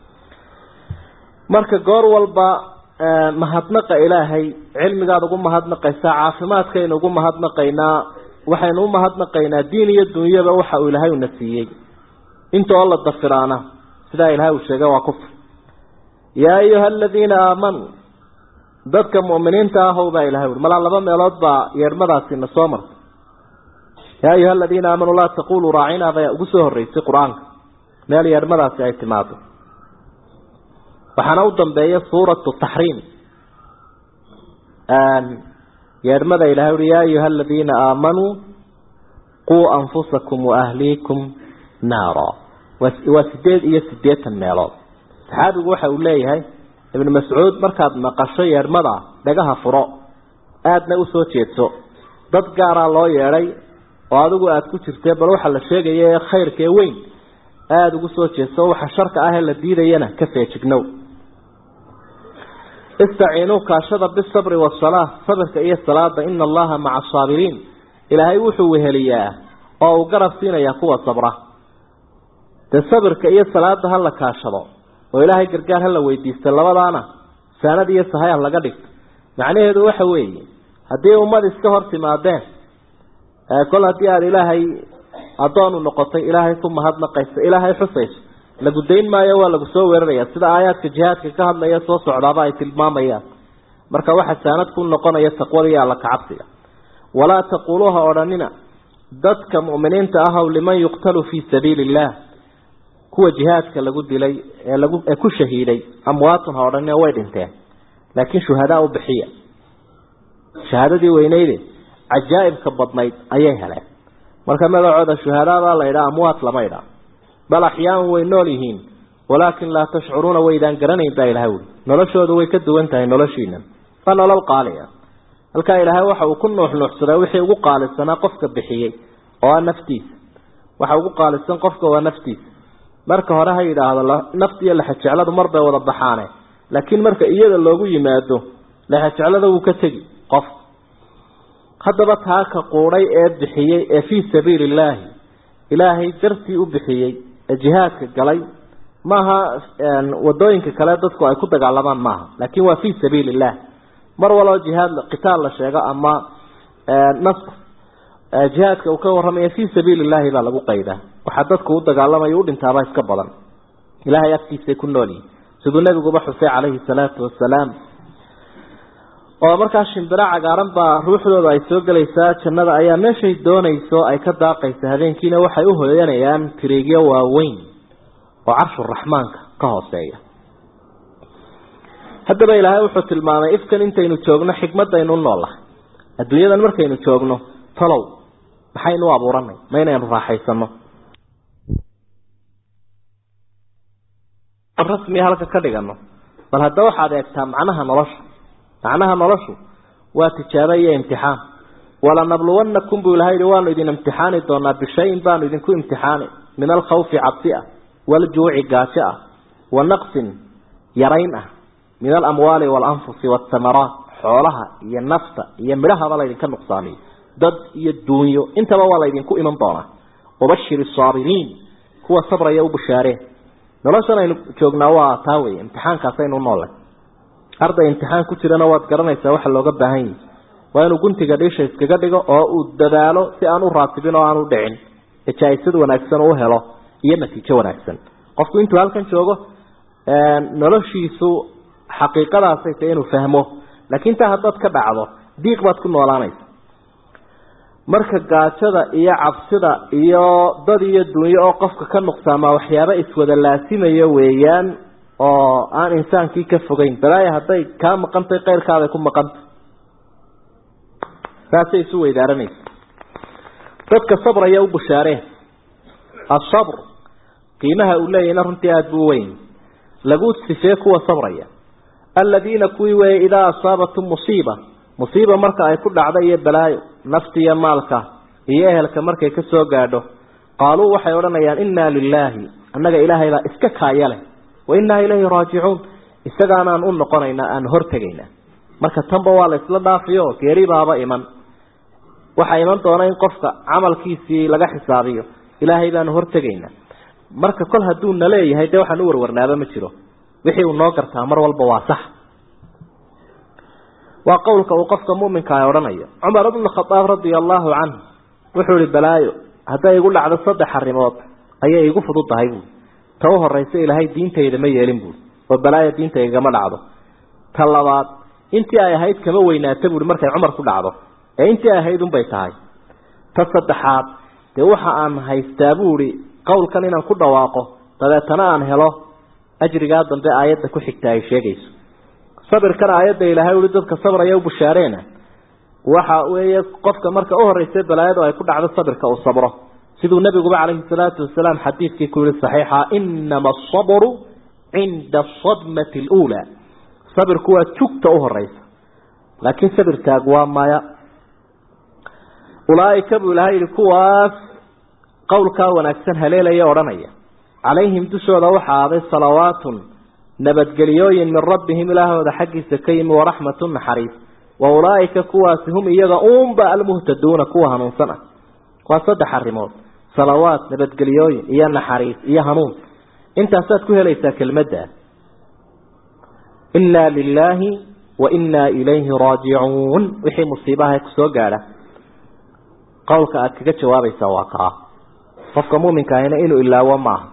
marka goor walba mahadnaqa ilaahay cilmigaad ugu mahadnaqaysaa caafimaadkaynu ugu mahadnaqaynaa waxaynu u mahadnaqaynaa diin iyo dunyaba waxa uu ilaahay una siiyey inta oo la dafiraana sidaa ilaahay uu sheegay waa kufr yaa ayuha aladiina aamanuu dadka mu'miniinta ahow baa ilahay ui malaa laba meelood baa yeedhmadaasina soo martay yaa ayuha aladiina aamanuu laa taquluu raacina baa ugu soo horreysay qur-aanka meel yeedhmadaasi ay timaado waxaana u dambeeya suuratu taxriim yeedhmada ilahay ui yaa ayuha aladiina aamanuu quu anfusakum waahliikum naara waa sideed iyo siddeetan meelood saxaabigu waxa uu leeyahay ibnu mascuud markaad maqasho yeedhmada dhagaha furo aadna usoo jeedso dad gaaraa loo yeedhay oo adigu aada ku jirtee bal waxaa la sheegaya ee khayrka ee weyn aada ugu soo jeedso waxa sharka ah ee la diidayana ka feejignow istaciinuu kaashada bisabri wasalaa sabirka iyo salaada ina allaha maca asaabiriin ilaahay wuxuu weheliyaa oo uu garab siinayaa kuwa sabra dee sabirka iyo salaada ha la kaashado oo ilaahay gargaar ha la weydiista labadaana saanad iyo sahay ha laga dhigto macnaheedu waxa weeye haddii ummad iska hor timaadeen kol haddii aada ilaahay addoon u noqotay ilaahay ku mahadnaqaysa ilaahay xusayso lagu dayn maayo waa lagu soo weeraraya sida aayaadka jihaadka ka hadlaya soo socdaaba ay tilmaamayaan marka waxa saanad ku noqonaya taqwada iyo alla kacabsiga walaa taquuluuha odhanina dadka mu'miniinta ahow liman yuqtalu fii sabiili illah kuwa jihaadka lagu dilay ee lagu ee ku shahiiday amwaatun ha odhanina way dhinteen laakiin shuhadaa u bixiya shahaadadii weyneyde cajaa'ibka badnayd ayay heleen marka magacooda shuhadaabaa la idhaa amwaat lama idhaa bal axyaan way nool yihiin walaakin laa tashcuruuna waydaan garanayn baa ilahay wuli noloshoodu way ka duwan tahay noloshiina waa nolol qaaliya halkaa ilaahay waxa uu ku nuuxnuuxsaday wixii ugu qaalisanaa qofka bixiyey oo ah naftiisa waxa ugu qaalisan qofka waa naftiisa marka hore ha yidhaahdo naftiiyo lexajecladu mar bay wada baxaane laakiin marka iyada loogu yimaado lexajeclada wuu ka tegi qof haddaba taa ka quudhay ee bixiyey ee fii sabiili illaahi ilaahay dartii u bixiyey ee jihaadka galay maaha wadooyinka kale dadku ay ku dagaalamaan maaha laakin waa fii sabiili illah mar waloo jihaad qitaal la sheego ama nasr jihaadka uu ka warramaya fii sabiili illaahi baa lagu qaydaa waxaa dadku u dagaalamayo u dhintaaba iska badan ilahay agtiisay ku noolyihin siduu nabiguba xusay calayhi salaatu wasalaam oo markaa shimbiro cagaaran baa ruuxdooda ay soo gelaysaa jannada ayaa meeshay doonayso ay ka daaqaysa habeenkiina waxay u hoyanayaan tiriigyo waaweyn oo carshuraxmaanka ka hooseeya haddaba ilaahay wuxuu tilmaamay ifkan intaynu joogno xikmadaynu noolahay adduunyadan markaynu joogno talow maxaynu u abuuranay ma inaynu raaxaysano rasmiya halka ka dhigano bal hadda waxaad eegtaa macnaha nolosha macnaha noloshu waa tijaabo iyo imtixaan walanabluwannakum buu ilahay yihi waanu idin imtixaani doonaa bishayin baanu idinku imtixaani min alkhawfi cabsi ah waljuuci gaajo ah wa naqsin yarayn ah min alamwaali waalanfusi waasamaraat xoolaha iyo nafta iyo midhahaba laydinka nuqsaamiyo dad iyo duunyo intaba waa laydinku iman doonaa wabashir asaabiriin kuwa sabraya u bushaareen noloshan aynu joognaa waa taa wey imtixaankaasaynu noole arday imtixaan ku jirana waad garanaysaa waxa looga baahan yahi waa inuu guntiga dhiisha iskaga dhigo oo uu dadaalo si aan u raatibin oo aan u dhicin ee jaa-isad wanaagsan u helo iyo natiijo wanaagsan qofku intuu halkan joogo noloshiisu xaqiiqadaasay tahay inuu fahmo laakiin taa haddaad ka dhacdo diiq baad ku noolaanaysa marka gaajada iyo cabsida iyo dad iyo dunyo oo qofka ka nuqsaamaa waxyaaba iswada laasimayo weeyaan oo aan insaankii ka fogeyn balaaya hadday kaa maqantay keyrkaaday ku maqantay saasay isu weydaaranaysa dadka sabraya u bushaareen asabr qiimaha uu leeyahayna runtii aada buu weyn lagu sifee kuwa sabraya aladiina kuwii weeye idaa asaabatum musiiba musiiba marka ay ku dhacda iyo balaayo nafti iyo maalka iyo ehelka markay ka soo gaadho qaaluu waxay odhanayaan innaa lilaahi annaga ilaahay baa iska kaaya leh wa innaa ilayhi raajicuun isagaanaan u noqonaynaa aan hortegaynaa marka tanba waa la isla dhaafiyo geeri baaba iman waxaa iman doona in qofka camalkiisii laga xisaabiyo ilaahay baanu hortegaynaa marka kol hadduu na leeyahay dee waxaan u warwarnaaba ma jiro wixii uu noo gartaa mar walba waa sax waa qowlka uu qofka muminka a odhanayo cumar bnu khadaab radia allahu canhu wuxuu ihi balaayo hadday igu dhacdo saddex arrimood ayay igu fududdahay buui ta u horaysa ilaahay diintayda ma yeelin buui oo balaayo diintaygama dhacdo ta labaad intii ay ahayd kama weynaata buui markay cumar ku dhacdo ee intii ay ahayd unbay tahay ta saddexaad dee waxa aan haystaa buuhi qowlkan inaan ku dhawaaqo dabeetana aan helo ajrigaa dambe aayadda ku xigta ay sheegayso sabirkan aayadda ilaahay ui dadka sabraya u bushaareena waxa weeye qofka marka u horeysa balaayadu ay ku dhacdo sabirka uu sabro siduu nabiguba calayhi salaatu wasalaam xadiidkii ku yihi saxiixa inama asabru cinda asadmati aluulaa sabirku waa jugta u horeysa laakiin sabirkaagu waa maya ulaaika buu ilahay yihi kuwaas qowlkaa wanaagsan haleelaya odhanaya calayhim dushooda waxaa aaday salawaatun nabadgeliyooyin min rabbihim ilaahooda xaggiisa ka yimi waraxmatu naxariis wa ulaaika kuwaasi hum iyaga uunba almuhtaduuna kuwa hanuunsan ah waa saddex arrimood salawaat nabadgeliyooyin iyo naxariis iyo hanuun intaasaad ku helaysaa kelmadda innaa lilaahi wa innaa ilayhi raajicuun wixii musiibaha kusoo gaadha qowlka aada kaga jawaabaysaa waa kaa qofka muuminka ahina inuu ilaawo maaha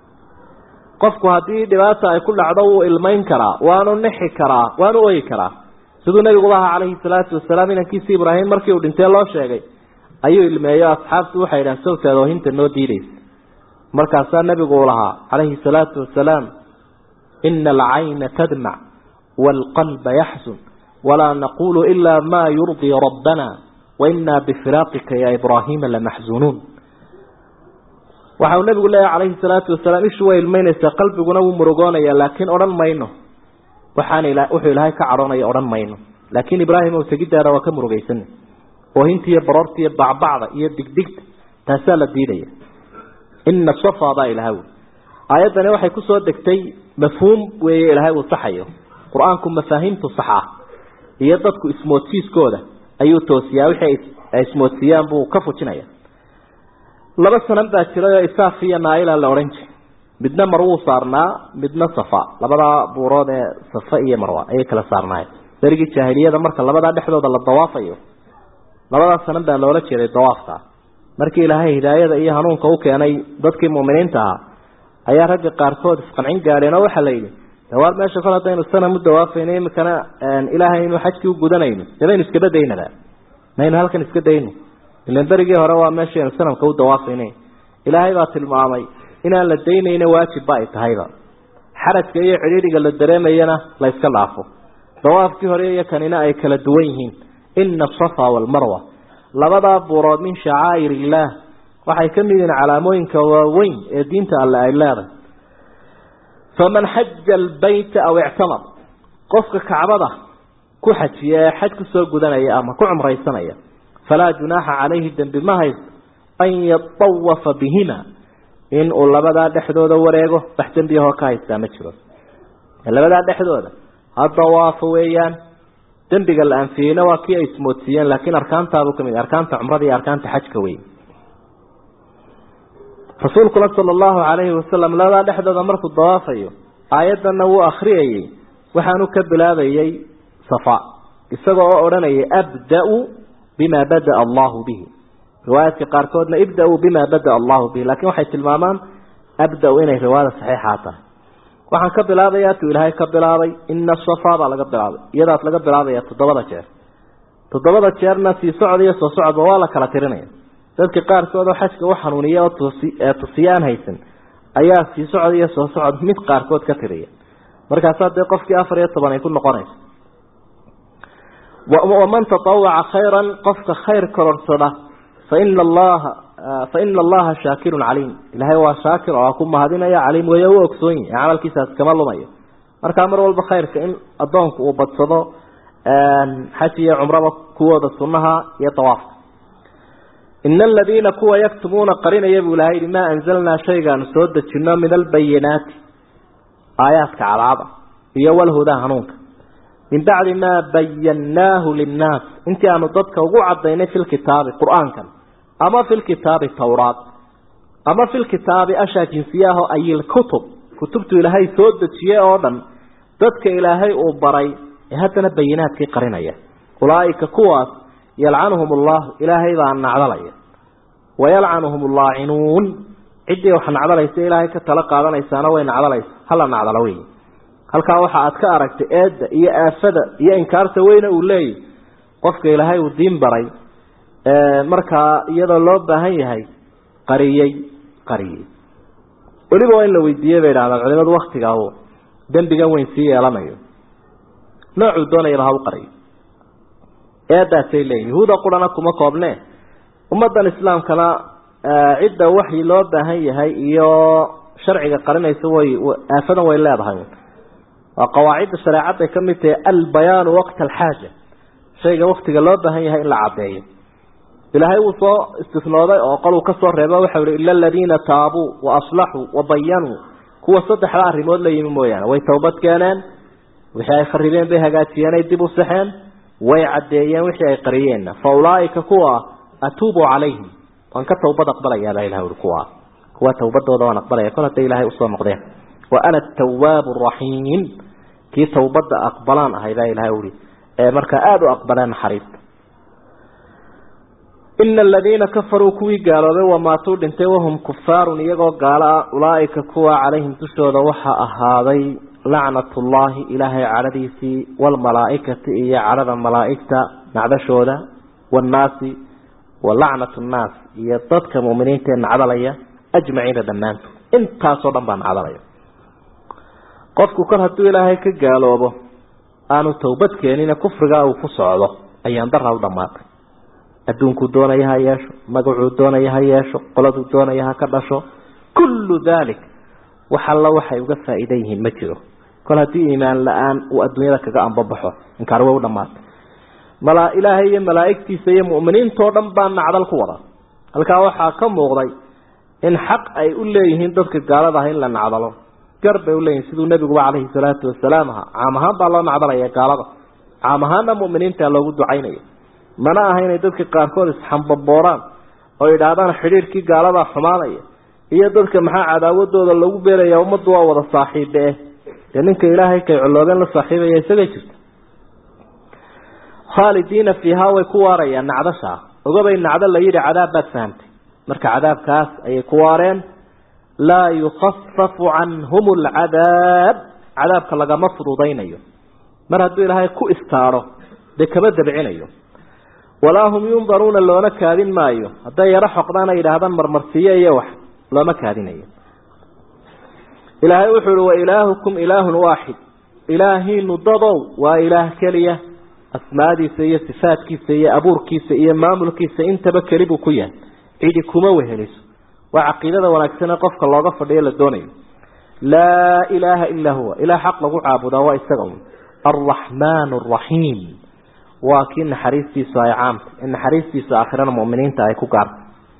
qofku haddii dhibaata ay ku dhacdo wuu ilmayn karaa waanu nixi karaa waanu oyi karaa siduu nabiguba ahaa calayhi salaatu wasalaam inankiisi ibraahim markii uu dhintee loo sheegay ayuu ilmeeyo asxaabtu waxay idhahan sawteeda oohinta noo diidaysa markaasaa nabigu uu lahaa calayhi salaatu wasalaam ina alcayna tadmac waalqalba yaxsun walaa naqulu ilaa maa yurdii rabbana wainaa bifiraaqika ya ibraahiima lamaxzunuun waxa uu nabigu leeyahy calayhi salaatu wasalaam ishu way ilmeynaysaa qalbiguna wuu murugoonayaa laakiin odhan mayno waxaan ila wuxuu ilaahay ka cadhoonaya odhan mayno laakiin ibraahim ow tegidaada waa ka murugaysana oohinta iyo baroorta iyo bacbacda iyo digdigta taasaa la diidaya ina safa baa ilaha wy aayaddani waxay kusoo degtay mafhuum weeye ilaahay uu saxayo qur-aanku mafaahiimtu sax ah iyo dadku ismoodsiiskooda ayuu toosiyaa wixii ay ismoodsiiyaan buu ka fujinaya laba sanan baa jiray oo isaaf iyo naaila la odhan jiray midna marwuu saarnaa midna safa labadaa buurood ee safa iyo marwa ayay kala saarnaayeen berigii jaahiliyada marka labadaa dhexdooda la dawaafayo labadaa sanan baa loola jeeday dawaafka markii ilaahay hidaayada iyo hanuunka u keenay dadkii muuminiinta ahaa ayaa ragga qaarkood isqancin gaadheen oo waxaa la yidhi dawaar meesha kol haddaynu sanam u dawaafayno imikana ilaahay inuu xajkii u gudanayno dee baynu iskaba daynaba maynu halkan iska dayno ilan berigii hore waa meeshaynu sanamka u dawaafayne ilaahay baa tilmaamay inaan la daynayna waajibba ay tahayba xarajka iyo cidhiidhiga la dareemayana la yska dhaafo dawaafkii hore iyo kanina ay kala duwan yihiin ina asafa waalmarwa labadaa buurood min shacaa'ir illaah waxay ka mid yihiin calaamooyinka waaweyn ee diinta alle ay leedahay faman xaja albayta aw ictamar qofka kacbada ku xajiya ee xaj kusoo gudanaya ama ku cumraysanaya falaa junaaxa calayhi dembi ma haysto an yatawafa bihima in uu labadaa dhexdooda wareego wax dembiyahoo ka haystaa ma jiro labadaa dhexdooda ha dawaafo weeyaan dembiga la anfiyeyna waa kii ay ismoodsiiyeen laakiin arkaantaabuu kamid arkaanta cumrada iyo arkaanta xajka wey rasuulkuna sala allahu calayhi wasalam labadaa dhexdooda markuu dawaafayo aayaddanna wuu akriyayey waxaanu ka bilaabayey safa isagoo oo odhanayay abda-u bima bada-a allahu bihi riwaayaadka qaarkoodna ibda-uu bima bada-a allahu bihi lakin waxay tilmaamaan abda-u inay riwaayada saxiixaa tahay waxaan ka bilaabayaa tuu ilaahay ka bilaabay ina safa baa laga bilaabay iyadaas laga bilaabaya toddobada jeer toddobada jeerna sii socod iyo soo socodba waa la kala tirinaya dadka qaarkood oo xajka u xanuuniya oo tusiye aan haysan ayaa sii socod iyo soo socod mid qaarkood ka tiriya markaasaa dee qofkii afar iyo toban ay ku noqonaysa waman tatawaca khayran qofka khayr kororsada faina allaha faina allaha shaakirun caliim ilaahay waa shaakir oo ku mahadinaya caliim weeye u ogsoon yahi camalkiisaas kama lumayo markaa mar walba khayrka in addoonku uu badsado xaj iyo cumraba kuwooda sunnaha iyo dawaafka ina aladiina kuwa yaktumuuna qarinaya buu ilahay yihi maa anzalnaa shaygaanu soo dejino min albayinaati aayaadka cadaada iyo walhudaa hanuunka min bacdi maa bayannaahu linnaas intii aanu dadka ugu cadaynay fi lkitaabi qur-aankan ama fi lkitaabi tawraat ama fi lkitaabi ashaa jinsiyaaho ay ilkutub kutubtu ilaahay soo dejiyey oo dhan dadka ilaahay uu baray ee haddana bayinaadkii qarinaya ulaaika kuwaas yalcanuhum allahu ilaahay baa nacdalaya wayalcanuhum allaacinuun ciddii wax nacdalaysa ilaahay ka tala qaadanaysaana way nacdalaysa hala nacdalo wey halkaa waxa aad ka aragtay eedda iyo aafada iyo inkaarta weyne uu leeyahy qofka ilaahay uu diin baray markaa iyadoo loo baahan yahay qariyey qariyey weliba waa in la weydiiyey bay idhahdaan culimadu waktigaa uu dembigan weyn sii yeelanayo noocuu doonayaba ha u qariyo eedaasay leeyihin yahuuda qurana kuma koobne ummaddan islaamkana cidda waxyi loo baahan yahay iyo sharciga qarinaysa way aafadan way leedahay waa qawaacidda shareecadday ka mid tahay albayaanu waqta alxaaja shayga waktiga loo baahan yahay in la caddeeyo ilaahay wuu soo istisnooday oo qoluu ka soo reebo waxau ihi ila aladiina taabuu wa aslaxuu wa bayanuu kuwa saddexda arrimood la yimi mooyaane way towbad keeneen wixii ay kharibeen bay hagaajiyeen ay dib u saxeen way caddeeyeen wixii ay qariyeenna fa ulaaika kuwa atuubu calayhim waan ka towbad aqbalayaabaa ilah ui kuwa kuwa towbadooda waan aqbalaya kol hadday ilaahay usoo noqdeen wa ana atawaabu araxiim kii towbadda aqbalaan ahay baa ilahay uhi ee markaa aada u aqbaleen naxariista ina aladiina kafaruu kuwii gaaloobay wamaatuu dhintay wahum kufaarun iyagoo gaalo ah ulaaika kuwa calayhim dushooda waxaa ahaaday lacnatullaahi ilaahay cadhadiisii waalmalaaikati iyo cadhada malaaigta nacdashooda waannaasi wa lacnatu nnaas iyo dadka muminiinta ee nacdalaya ajmaciina dhammaantood intaasoo dhan baa nacdalaya qofku kor hadduu ilaahay ka gaaloobo aanu towbad keenine kufrigaa uu ku socdo ayaan daraa u dhammaatay adduunkuu doonaya ha yeesho magacuu doonaya ha yeesho qoladuu doonaya ha ka dhasho kullu dalik wax alla waxay uga faa'iidan yihiin ma jiro kol haddii iimaan la-aan uu adduunyada kaga ambabaxo inkaar way u dhammaatay mala ilaahay iyo malaa'igtiisa iyo mu'miniintoo dhan baa nacdal ku wada halkaa waxaa ka muuqday in xaq ay u leeyihiin dadka gaalada ah in la nacdalo gar bay uleeyihin siduu nebiguba calayhi salaatu wasalaam ahaa caam ahaan baa loo nacdalaya gaalada caam ahaanna mu'miniinta loogu ducaynaya mana aha inay dadka qaarkood isxambabooraan oo idhaahdaan xidhiirkii gaaladaa xumaanaya iyo dadka maxaa cadaawadooda lagu beeraya ummaddu waa wada saaxiibe eh dee ninka ilaahay kay colloobeen la saaxiibaya isagay jirta khaalidiina fiihaa way ku waarayaan nacdashaa ogabay nacdo la yidhi cadaab baad fahamtay marka cadaabkaas ayay ku waareen laa yukhafafu canhum alcadaab cadaabka lagama fududaynayo mar hadduu ilaahay ku istaadho dee kama dabcinayo walaa hum yundaruuna loona kaadin maayo hadday yaro xoqdaan ay yidhaahdaan marmarsiiye iyo wax looma kaadinayo ilaahay wuxuu uhi wa ilaahukum ilaahun waaxid ilaahiinu dadow waa ilaah keliya asmaadiisa iyo sifaadkiisa iyo abuurkiisa iyo maamulkiisa intaba keli buu ku yahay cidi kuma weheliso waa caqiidada wanaagsan ee qofka looga fadhiyo la doonayo laa ilaaha ilaa huwa ilaah xaq lagu caabudaa waa isaga un alraxmaan araxiim waa kii naxariistiisu ay caamta in naxariistiisu aakhirana mu'miniinta ay ku gaarta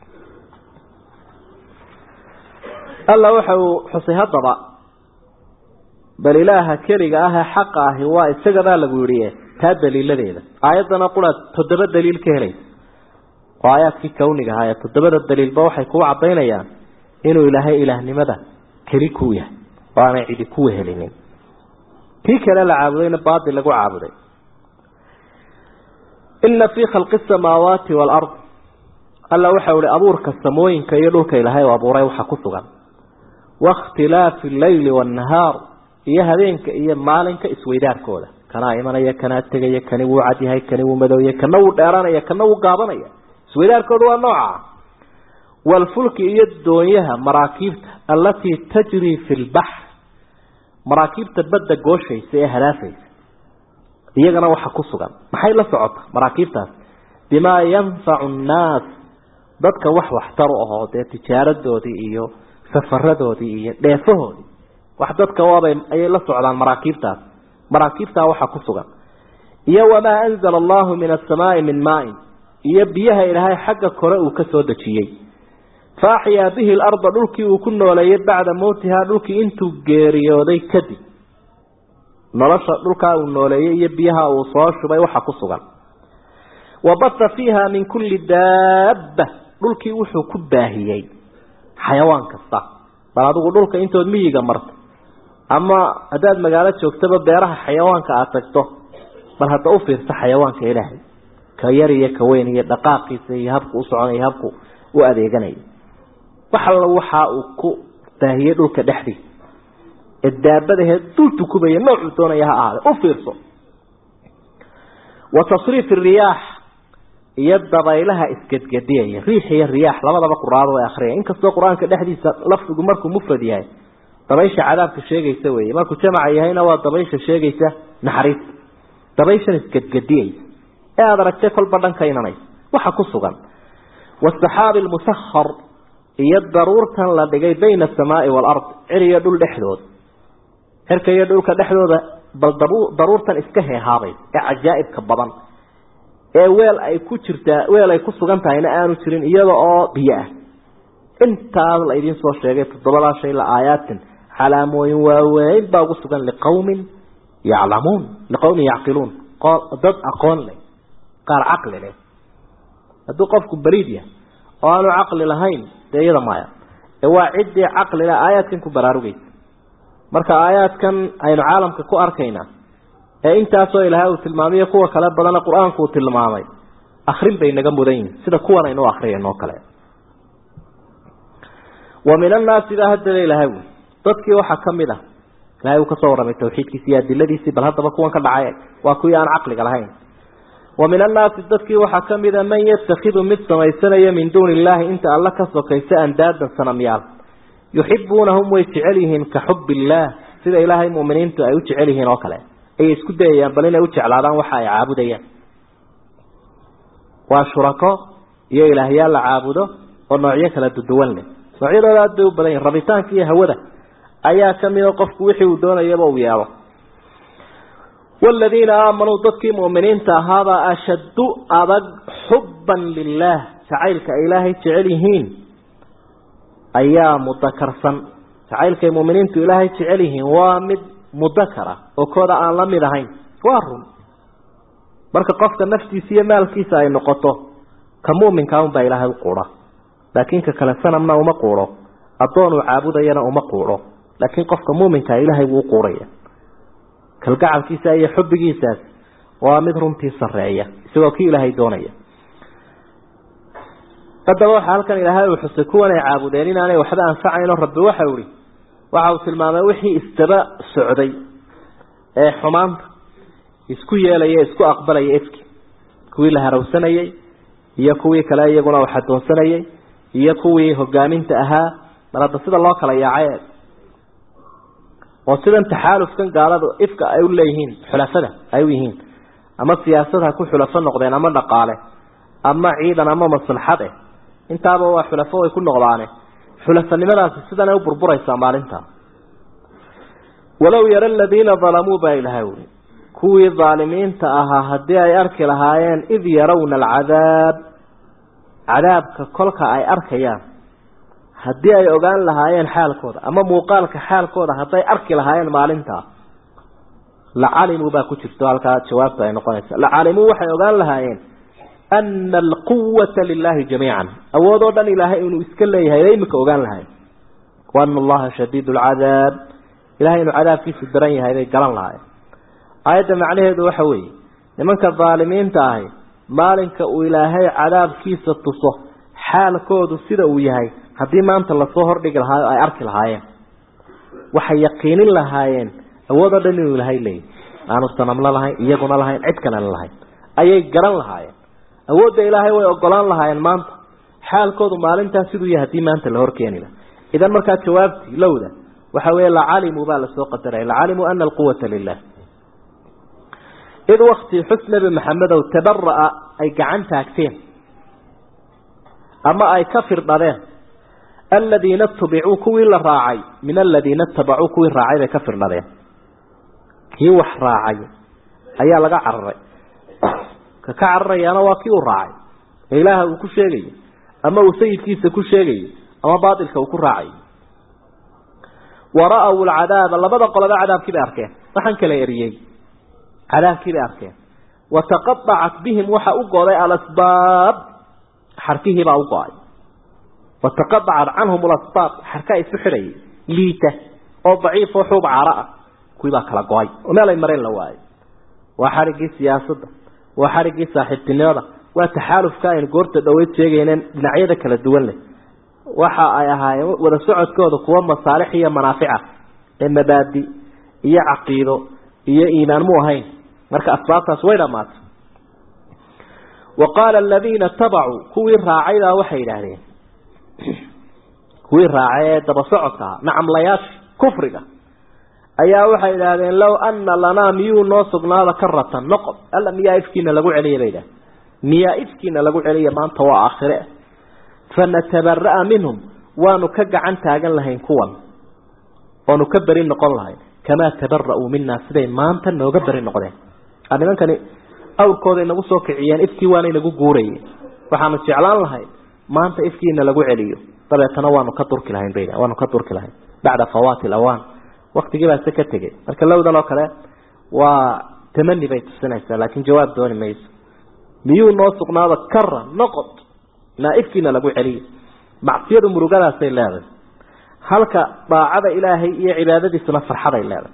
alla waxa uu xusay haddaba bal ilaaha keliga ah ee xaqa ahi waa isagabaa lagu yidhi taa daliiladeeda aayaddana quraad toddoba daliil ka helaysa oo aayaadkii kawniga ahaa ee toddobada daliilba waxay kuu caddaynayaan inuu ilaahay ilaahnimada keli ku yahay oo aanay cidi ku wehelinin kii kale la caabudayna baatil lagu caabuday ina fii khalqi asamaawaati waalard alla waxau ihi abuurka samooyinka iyo dhulka ilaahay u abuuray waxa ku sugan waاkhtilaafi alleyli waannahaar iyo habeenka iyo maalinka isweydaarkooda kanaa imanaya kanaa tegaya kani wuu cadyahay kani wuu madowya kana wuu dheeranaya kana wuu gaabanaya isweydaarkooda waa nooca waalfulki iyo doonyaha maraakiibta allatii tajrii fi lbaxr maraakiibta badda gooshaysa ee hadaafaysa iyagana waxa ku sugan maxay la socota maraakiibtaas bimaa yanfacu nnaas dadka wax waxtar u ahoo dee tijaaradoodii iyo safaradoodii iyo dheefahoodii wax dadka waabay ayay la socdaan maraakiibtaas maraakiibtaa waxa ku sugan iyo wamaa anzala allahu min asamaai min maain iyo biyaha ilaahay xagga kore uu ka soo dejiyey fa axyaa bihi alarda dhulkii uu ku nooleeyey bacda mowtihaa dhulkii intuu geeriyooday kadib nolosha dhulkaa uu nooleeyey iyo biyaha uu soo shubay waxa ku sugan wa bata fiiha min kulli daabba dhulkii wuxuu ku baahiyey xayawaan kasta bal adigu dhulka intood miyiga marto ama haddaad magaalo joogtaba beeraha xayawaanka aada tagto bal hadda u fiirsa xayawaanka ilaahay ka yar iyo ka weyn iyo dhaqaaqiisa iyo habku u soconaya habku u adeeganayo wax alla waxa uu ku baahiyey dhulka dhexdiisa ee daabadaheed dul tukubaya noocuu doonaya ha ahaade u fiirso wa tasriif riyaax iyo dabaylaha isgedgediyaya riix iyo riyaax labadaba quraado way akriya inkastoo qur-aanka dhexdiisa lafdigu markuu mufrad yahay dabaysha cadaabka sheegaysa weeye markuu jamaca yahayna waa dabaysha sheegaysa naxariista dabayshan isgedgediyaysa ee aada aragtay kolba dhanka inanaysa waxa ku sugan wasaxaabi lmusahar iyo daruurtan la dhigay bayna asamaai waalard cir iyo dhul dhexdooda cirka iyo dhulka dhexdooda bal daruurtan iska heehaabay ee cajaa'ibka badan ee weel ay ku jirtaa weel ay ku sugan tahayna aanu jirin iyada oo biyo ah intaas la idiin soo sheegay toddobadaa shay la aayaatin calaamooyin waaweyn baa ugu sugan liqawmin yaclamuun liqawmin yacqiluun dad aqoon leh qaar caqli leh hadduu qofku bariid yahay oo aanu caqli lahayn dee iyada maya ee waa ciddii caqli leh aayaadkan ku baraarugaysa marka aayaadkan aynu caalamka ku arkaynaa ee intaasoo ilaahay uu tilmaamiyo kuwa kale badana qur-aanku uu tilmaamay akrin bay naga mudan yihin sida kuwan aynu akriyayno kale wa min annaasi baa haddaba ilahay wy dadkii waxaa kamid ah ilahay uu kasoo warramay tawxiidkiisi iyo adiladiisii bal haddaba kuwan ka dhacay waa kuwii aan caqliga lahayn wa min annaasi dadkii waxaa kamida man yatakhidu mid samaysanaya min duuni illaahi inta alla ka sokaysa andaadan sanamyaal yuxibuunahum way jecel yihiin ka xub illaah sida ilaahay mu'miniintu ay u jecel yihiin oo kale ayay isku dayayaan bal inay u jeclaadaan waxa ay caabudayaan waa shurako iyo ilaahyaal la caabudo oo noocyo kala duduwan leh noocyadooda aad bay u badan yihin rabitaanka iyo hawada ayaa kamida qofku wixii uu doonayaba uu yeelo waaladiina aamanuu dadkii mu'miniinta ahaabaa ashaddu adag xubban lilaah jacaylka ay ilaahay jecel yihiin ayaa mudakarsan jacaylkay mu'miniintu ilaahay jecel yihiin waa mid mudakara oo kooda aan la mid ahayn waa run marka qofka naftiisa iyo maalkiisa ay noqoto ka mu'minkaa unbaa ilaahay u quudha laakiin ka kale sanamna uma quudho addoon uu caabudayana uma quudho laakiin qofka mu'minkaa ilaahay wuu u quudhaya kalgacalkiisa iyo xubbigiisaas waa mid runtii sareeya isagoo kii ilaahay doonaya haddaba waxaa halkan ilaahay uu xusay kuwan ay caabudeen inaanay waxba anfacayno rabbi waxau ihi waxa uu tilmaamay wixii isdaba socday ee xumaanta isku yeelaya isku aqbalaya efki kuwii la harawsanayey iyo kuwii kale iyaguna wax adoonsanayey iyo kuwii hogaaminta ahaa mar hadda sida loo kala yaacay oo sidan taxaalufkan gaalada ifka ay u leeyihiin xulafada ay u yihiin ama siyaasad ha ku xulafo noqdeen ama dhaqaale ama ciidan ama maslaxad eh intaaba waa xulafo way ku noqdaane xulafanimadaasi sidanay u burburaysaa maalinta walow yara aladiina dalamuu baa ilahay uri kuwii daalimiinta ahaa haddii ay arki lahaayeen id yarawna alcadaab cadaabka kolka ay arkayaan haddii ay ogaan lahaayeen xaalkooda ama muuqaalka xaalkooda hadday arki lahaayeen maalintaa lacalimuu baa ku jirto halkaa jawaabta ay noqonaysa lacalimuu waxay ogaan lahaayeen ana alquwata lilahi jamiican awood oo dhan ilaahay inuu iska leeyahay bay imika ogaan lahayen waana allaha shadiid lcadaab ilahay inuu cadaabkiisu daran yahay bay garan lahaayeen aayadda macnaheedu waxa weeye nimanka daalimiinta ahi maalinka uu ilaahay cadaabkiisa tuso xaalkoodu sida uu yahay haddii maanta lasoo hordhigi lahaayo ay arki lahaayeen waxay yaqiinin lahaayeen awood oo dhan inuu ilaahay leeyahy aanu sanamla lahayn iyaguna lahayn cid kalena lahayn ayay garan lahaayeen awoodda ilaahay way ogolaan lahaayeen maanta xaalkoodu maalintaas siduu yahay haddii maanta la horkeeni laha idan markaa jawaabtii lowda waxa weeye lacalimuu baa lasoo qadaraya lacalimuu ana alquwata lilah id wakti xus nebi maxamedow tabara'a ay gacan taagteen ama ay ka firdhadeen aladiina tubicuu kuwii la raacay min aladiina itabacuu kuwii raacay bay ka firdhadeen kii wax raacay ayaa laga cararay ka ka cararayaana waa kii uu raacay ee ilaaha uu ku sheegayo ama uu sayidkiisa ku sheegayo ama baatilka uu ku raacayo wara-w alcadaaba labada qoloba cadaabkii bay arkeen waxaan kala eriyey cadaabkii bay arkeen wataqaacat bihim waxa u goday alasbaab xarkihiibaa u go-ay wataqaacat canhum alasbaab xarkaa isu xidhayay liita oo daciif oo xuub caaro ah kuwii baa kala go-ay oo meel ay mareen la waayo waa xariggii siyaasadda waa xariggii saaxiibtinimada waa taxaalufka aynu goorta dhaweyd sheegayneen dhinacyada kala duwan leh waxa ay ahaayeen wada socodkooda kuwa masaalix iyo manaafica ee mabaadi iyo caqiido iyo iimaan mu ahayn marka asbaabtaas way dhamaatay wa qaala aladiina tabacuu kuwii raacaydaa waxay yidhaahdeen kuwii raacay ee daba socodka ah nacamlayaasha kufriga ayaa waxay idhaahdeen low ana lanaa miyuu noo sugnaada karatan noqod alla miyaa ifkiina lagu celiya bay idhahdeen miyaa ifkiina lagu celiya maanta waa aakhire fanatabaraa minhum waanu ka gacan taagan lahayn kuwan oonu ka beri noqon lahayn kamaa tabara'uu minaa siday maanta nooga beri noqdeen nimankani awrkooda inagu soo kiciyeen ifkii waana inagu guurayeen waxaanu jeclaan lahayn maanta ifkiina lagu celiyo dabeetana waanu ka durki lahayn bay waanu ka durki lahayn bacda fawaati alawaan waktigii baa se ka tegey marka lowdan oo kale waa tamani bay tusinaysaa laakiin jawaab dooni mayso miyuu noo sugnaado kara noqod naaifkiina lagu celiyo macsiyadu murugadaasay leedahay halka daacada ilaahay iyo cibaadadiisuna farxaday leedahay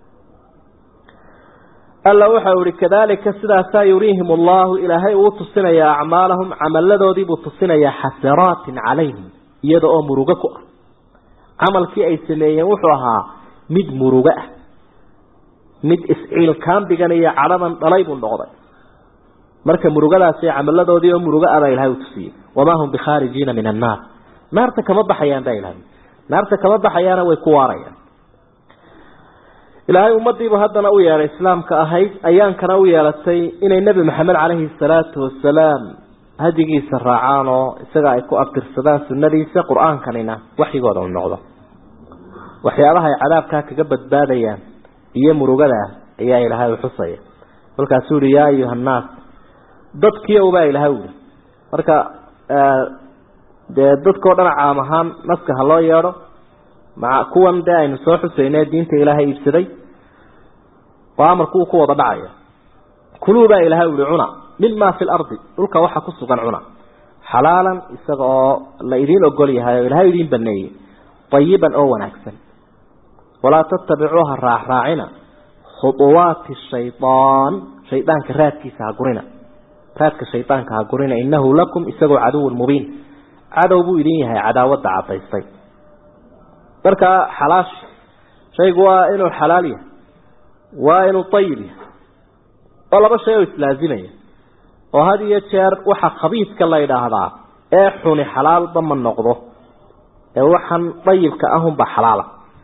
alla waxa ihi kadalika sidaasaa yuriihim allahu ilaahay uu tusinayaa acmaalahum camaladoodiibuu tusinayaa xasanaatin calayhim iyada oo murugo ku ah camalkii ay sameeyeen wuxuu ahaa mid murugo ah mid isciilkaambigan iyo cadhadan dhalay buu noqday marka murugadaasi camaladoodii oo murugo ah baa ilahay u tusiyey wamaa hum bikhaarijiina min annaar naarta kama baxayaan baa ilahay naarta kama baxayaana way ku waarayaan ilaahay ummadiibu haddana u yeedhay islaamka ahayd ayaankana u yeelatay inay nebi maxamed caleyhi salaatu wasalaam hadigiisa raacaan oo isaga ay ku abtirsadaan sunnadiisa qur-aankanina waxyigooda u noqdo waxyaabaha ay cadaabkaa kaga badbaadayaan iyo murugada ayaa ilaahay u xusaya kolkaasuu yihi yaa ayuha annaas dadkiiow baa ilahay uli marka dee dadkao dhan caam ahaan naska ha loo yeedho maa kuwan dee aynu soo xusayne diinta ilaahay iibsaday oo amarku uu ku wada dhacaya kuluu baa ilahay uli cuna mima fi lardi dhulka waxa ku sugan cuna xalaalan isaga oo la idiin ogol yahay oo ilahay idiin baneeyey ayiban oo wanaagsan walaa tattabicuuha raacraacina khuuwaati shayaan shaydaanka raadkiisa ha gurina raadka shaydaanka ha gurina inahu lakum isagoo caduwun mubiin cadow buu idin yahay cadaawadda cadaystay markaa xalaash shaygu waa inuu xalaal yahay waa inuu ayib yahay oo laba shay oo islaazimaya oo had iyo jeer waxa khabiidka la yidhaahdaa ee xuni xalaalba ma noqdo ee waxaan dayibka ahunba xalaala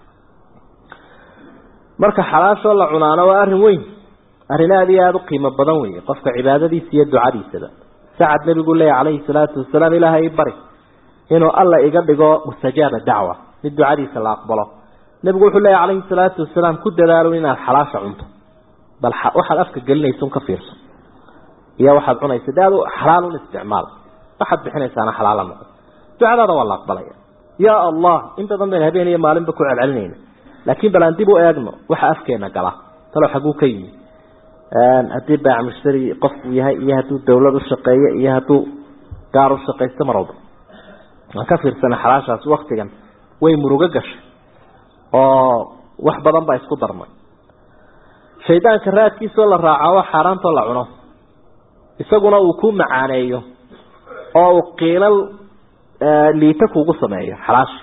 marka xalaashoo la cunaano waa arrin weyn arrin aada iyo aada u qiimo badan weeye qofka cibaadadiisa iyo ducadiisaba sacad nebigu leeya calayhi salaatu wasalaam ilaahay bari inuu alla iga dhigo mustajaaba dacwa mid ducadiisa la aqbalo nebigu wuxuu leeya calayhi salaatu wasalaam ku dadaalo inaad xalaasha cunto bal waxaad afka gelinaysa un ka fiirso iyo waxaad cunaysa de adu xalaal un isticmaal waxaad bixinaysaana xalaala noqo ducadaada waa la aqbalaya yaa allah in badan bayna habeen iyo maalinba ku celcelinayna laakiin bal aan dib u eegno waxa afkeena gala talo xaguu ka yimi haddii baac mushtari qofku yahay iyo hadduu dawlad u shaqeeyo iyo hadduu gaar u shaqaysto mar walba aan ka fiirsana xalaashaas waktigan way murugo gashay oo wax badan baa isku darmay shaydaanka raadkiisoo la raaco waa xaaraantoo la cuno isaguna uu ku macaaneeyo oo uu qiilal liita kuugu sameeyo xalaashi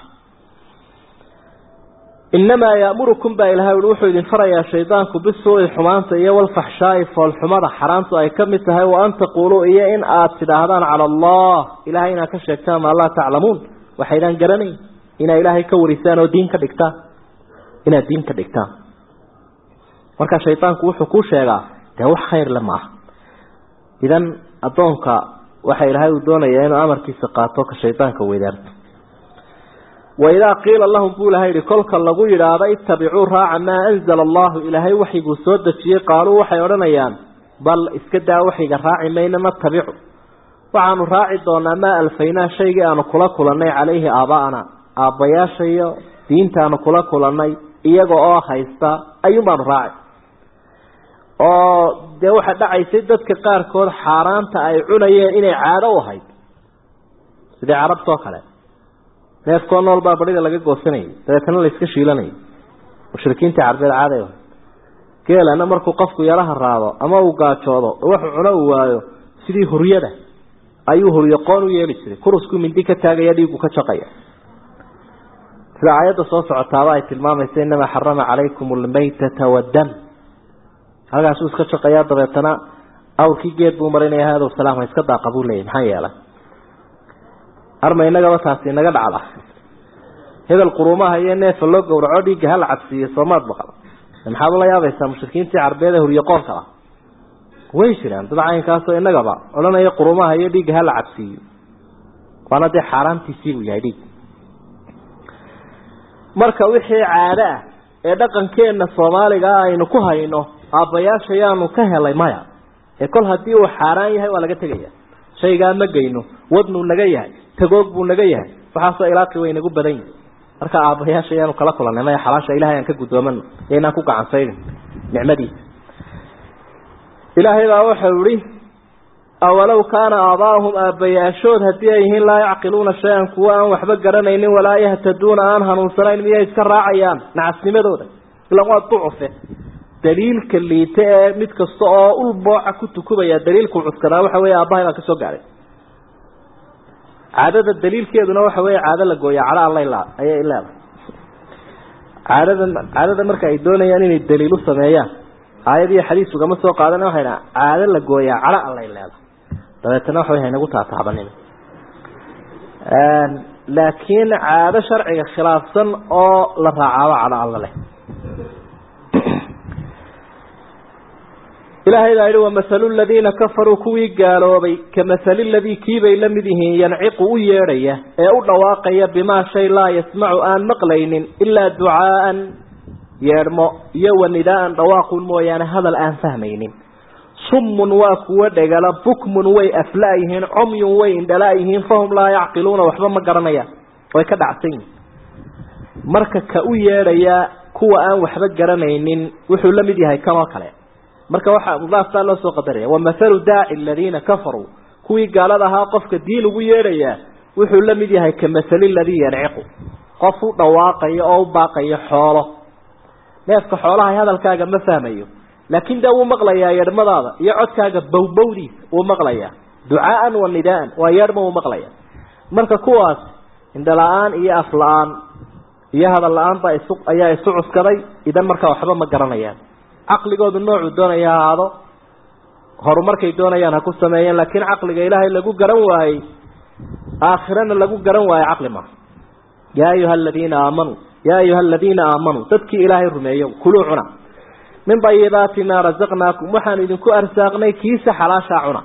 inamaa yaamurukum baa ilahay ui wuxuu idin farayaa shaydaanku bisuui xumaanta iyo walfaxshaai foolxumada xaraantu ay ka mid tahay wa an taquuluu iyo in aad tidhaahdaan cala allah ilahay inaad ka sheegtaan maa laa taclamuun waxaydaan garanayn inaad ilaahay ka warisaan oo diin ka dhigtaan inaad diin ka dhigtaan marka shaydaanku wuxuu kuu sheegaa dee wax khayr le maaha idan addoonka waxa ilaahay uu doonayaa inuu amarkiisa qaato ka shaydaanka weydaarto waidaa qiila lahum buu ilahay yihi kolka lagu yidhaahdo ittabicuu raaca maa anzala allahu ilaahay waxyiguu soo dejiyey qaaluu waxay odhanayaan bal iska daa waxyiga raaci mayna natabicu waxaanu raaci doonaa maa alfaynaa shaygii aanu kula kulannay calayhi aaba'ana aabbayaashayo diintaanu kula kulannay iyaga oo haysta ayuun baanu raaci oo dee waxaa dhacaysay dadka qaarkood xaaraanta ay cunayeen inay caado u ahayd sidii carabtoo kale neefkoo nool baa barida laga goosanayay dabeetana la iska shiilanayay mushrikiintii carbeed caaday geelana markuu qofku yaraha raado ama uu gaajoodo wuxuu cuno uu waayo sidii huryada ayuu huryoqoon u yeeli jiray kuruskuu mindi ka taagaya dhiigu ka jaqaya sida aayadda soo socotaaba ay tilmaamaysa inamaa xarama calaykum almaytata waddam halkaasuu iska jaqayaa dabeetana awrkii geed buu marinaya hadow salaam ha iska daaqa buu leeyay maxaa yeelay arma inagaba taasi inaga dhacda hebel quruumaha iyo neefa loo gowraco dhiigga hala cabsiiyo soomaad baqal maxaad ula yaabaysaa mushrikiintii carbeed ee huryoqoonka ah way jiraan dad caynkaasoo inagaba odhanaya quruumaha iyo dhiigga hala cabsiiyo waana dee xaaraantiisii buu yahay dhiig marka wixii caado ah ee dhaqankeenna soomaaliga ah aynu ku hayno aabbayaasha yaanu ka helay maya ee kol haddii uu xaaraan yahay waa laga tegaya shaygaa ma geyno wadnuu naga yahay tagoog buu naga yahay waxaasoo ilaaqi way nagu badan yihi marka aabbayaasha ayaanu kala kulannay maya xalaasha ilahay aan ka guddoomano iyo inaan ku gacansaydin nicmadiisa ilaahay baa wuxuu ihi awalow kaana aabaahum aabbayaashood haddii ay yihiin laa yacqiluuna shay-an kuwa aan waxba garanaynin walaa yahtaduuna aan hanuunsanayn miyay iska raacayaan nacasnimadooda ilan waa ducufe daliilka liita ee mid kasta oo ul booca ku tukubaya daliilku cuskadaa waxa weeye aabbahay baan ka soo gaadhay caadada daliilkeeduna waxa weeye caado la gooya cadho alla la ayay leedahay caadada caadada marka ay doonayaan inay daliil u sameeyaan aayad iyo xadiis ugama soo qaadana waxay dhaha caado la gooyaa cadho allay leedahay dabeetana waxa way haynagu taataabanin laakiin caado sharciga khilaafsan oo la raacaabo cadho alla leh ilaahay baa yihi wamahalu ladiina kafaruu kuwii gaaloobay kamahali ladii kiibay la mid yihiin yanciqu u yeedhaya ee u dhawaaqaya bimaa shay laa yasmacu aan maqlaynin ilaa ducaaan yeedhmo iyo wanidaaan dhawaaqun mooyaane hadal aan fahmaynin summun waa kuwo dhegala bukmun way afla-yihiin comyun way indhala-yihiin fahum laa yacqiluuna waxba ma garanayaan way ka dhacsan yihin marka ka u yeedhaya kuwa aan waxba garanaynin wuxuu la mid yahay kanoo kale marka waxaa mudaaftaa loo soo qadaraya wamahalu daaci aladiina kafaruu kuwii gaalada ahaa qofka diin ugu yeedhayaa wuxuu la mid yahay kamahali ladii yanciqu qof u dhawaaqayo oo u baaqayo xoolo neefka xoolaha hadalkaaga ma fahmayo laakiin dee wuu maqlayaa yeedhmadaada iyo codkaaga bowbowdiisa wuu maqlayaa ducaaan wa nidaan waa yeedhma wuu maqlaya marka kuwaas indhala-aan iyo afla-aan iyo hadal la-aan baa isu ayaa isu cuskaday idan markaa waxba ma garanayaan caqligoodu noocuu doonaya ha ahaado horumarkay doonayaan ha ku sameeyeen laakiin caqliga ilaahay lagu garan waayey aakhirana lagu garan waayo caqli maaha yaa ayuha aladiina aamanuu yaa ayuha aladiina aamanuu dadkii ilaahay rumeeyo kuluu cuna min dayibaati maa rasaqnaakum waxaanu idinku arsaaqnay kiisa xalaashaa cuna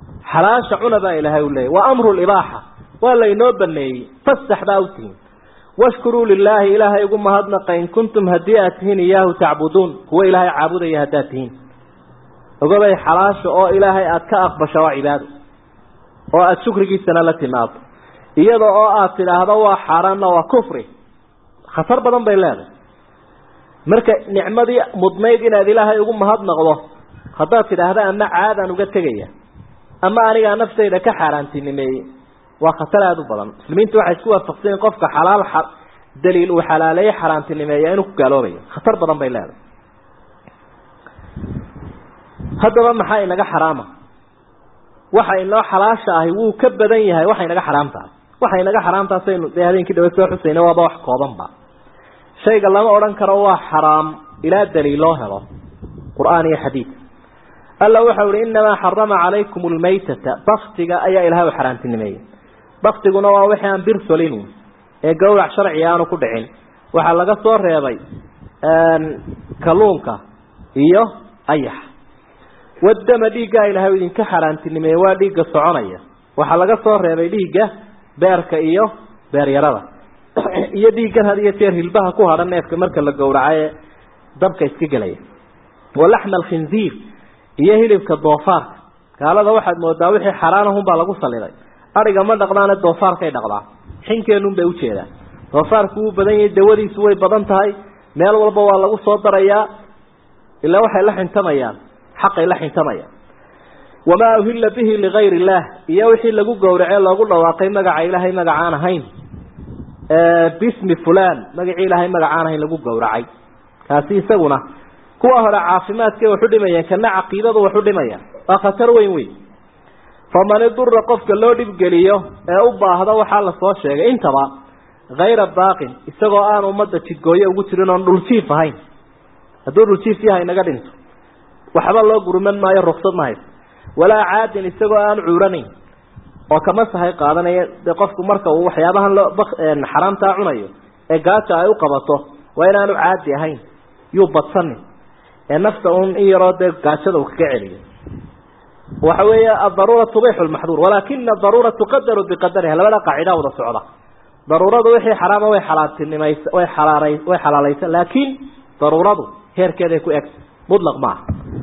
xalaasha cuna baa ilaahay u leeyay waa amru libaaxa waa laynoo baneeyey fasax baa u tihiin washkuruu lilaahi ilaahay ugu mahadnaqa in kuntum haddii aad tihiin iyaahu tacbuduun kuwa ilaahay caabudaya haddaad tihiin ogabay xalaasha oo ilaahay aada ka aqbasho waa cibaado oo aada shukrigiisana la timaado iyada oo aada tidhaahdo waa xaaraanna waa kufri khatar badan bay leedahay marka nicmadii mudnayd inaad ilaahay ugu mahadnaqdo haddaad tidhaahda ama caadaan uga tegaya ama anigaa naftayda ka xaaraantinimeeyey waa khatar aada u badan muslimiintu waxay isku waafaqsanyiin qofka xalaal daliil uu xalaaleeye xaaraantinimeeya inuu ku gaaloobayo khatar badan bay leedahay haddaba maxaa inaga xaraama waxa inoo xalaasha ahi wuu ka badan yahay waxa inaga xaraam tahay waxa inaga xaraam tahay saynu dee habeenkii dhawe soo xusayna waaba wax koobanba shayga lama odhan karo waa xaraam ilaa daliil loo helo qur-aan iyo xadiid alla waxau ihi inamaa xarama calaykum lmaytata baktiga ayaa ilahay u xaaraantinimeeyey baktiguna waa wixii aan bir solin ee gawrac sharciga aanu ku dhicin waxaa laga soo reebay kalluunka iyo ayax wadama dhiiggaa ilahay idinka xaaraantinimeeye waa dhiigga soconaya waxaa laga soo reebay dhiigga beerka iyo beeryarada iyo dhiiggan had iyo jeer hilbaha ku hadhan neefka marka la gowraco ee dabka iska gelaya walaxma alkhinziir iyo hilibka doofaarka gaalada waxaad moodaa wixii xaraanahunbaa lagu saliday ariga ma dhaqdaane doofaarkay dhaqdaa xinkeenun bay ujeedaan doofaarku wuu badan yahay dawadiisu way badan tahay meel walba waa lagu soo darayaa ilaa waxay la xintamayaan xaqay la xintamayaan wamaa uhilla bihi ligayr illaah iyo wixii lagu gowracee loogu dhawaaqay magaca ilaahay magacaan ahayn bismi fulan magacii ilaahay magacaan ahayn lagu gowracay kaasi isaguna kuwa hore caafimaadkay waxu dhimayaan kana caqiidadu waxu dhimayaan waa khatar weyn weyn faman idura qofka loo dhibgeliyo ee u baahda waxaa lasoo sheegay intaba hayra baaqin isagoo aan ummadda jidgooye ugu jirin oon dhuljiif ahayn hadduu dhuljiif yahay naga dhinto waxba loo gurman maayo ruksad ma hayso walaa caadin isagoo aan cuuranayn oo kama sahay qaadanaya dee qofku marka uu waxyaabahan loo xaraamtaa cunayo ee gaaja ay u qabato waa inaanu caadi ahayn yuu badsanin ee nafta un in yaroo dee gaajada uu kaga celiyo waxa weeye adaruura tubixu lmaxduur walaakina adaruura tuqadaru biqadariha labada qaacida wada socda daruuradu wixii xaraama way xalaatinimays way xalaala way xalaalaysa laakiin daruuradu heerkeeday ku egta mutlaq maaha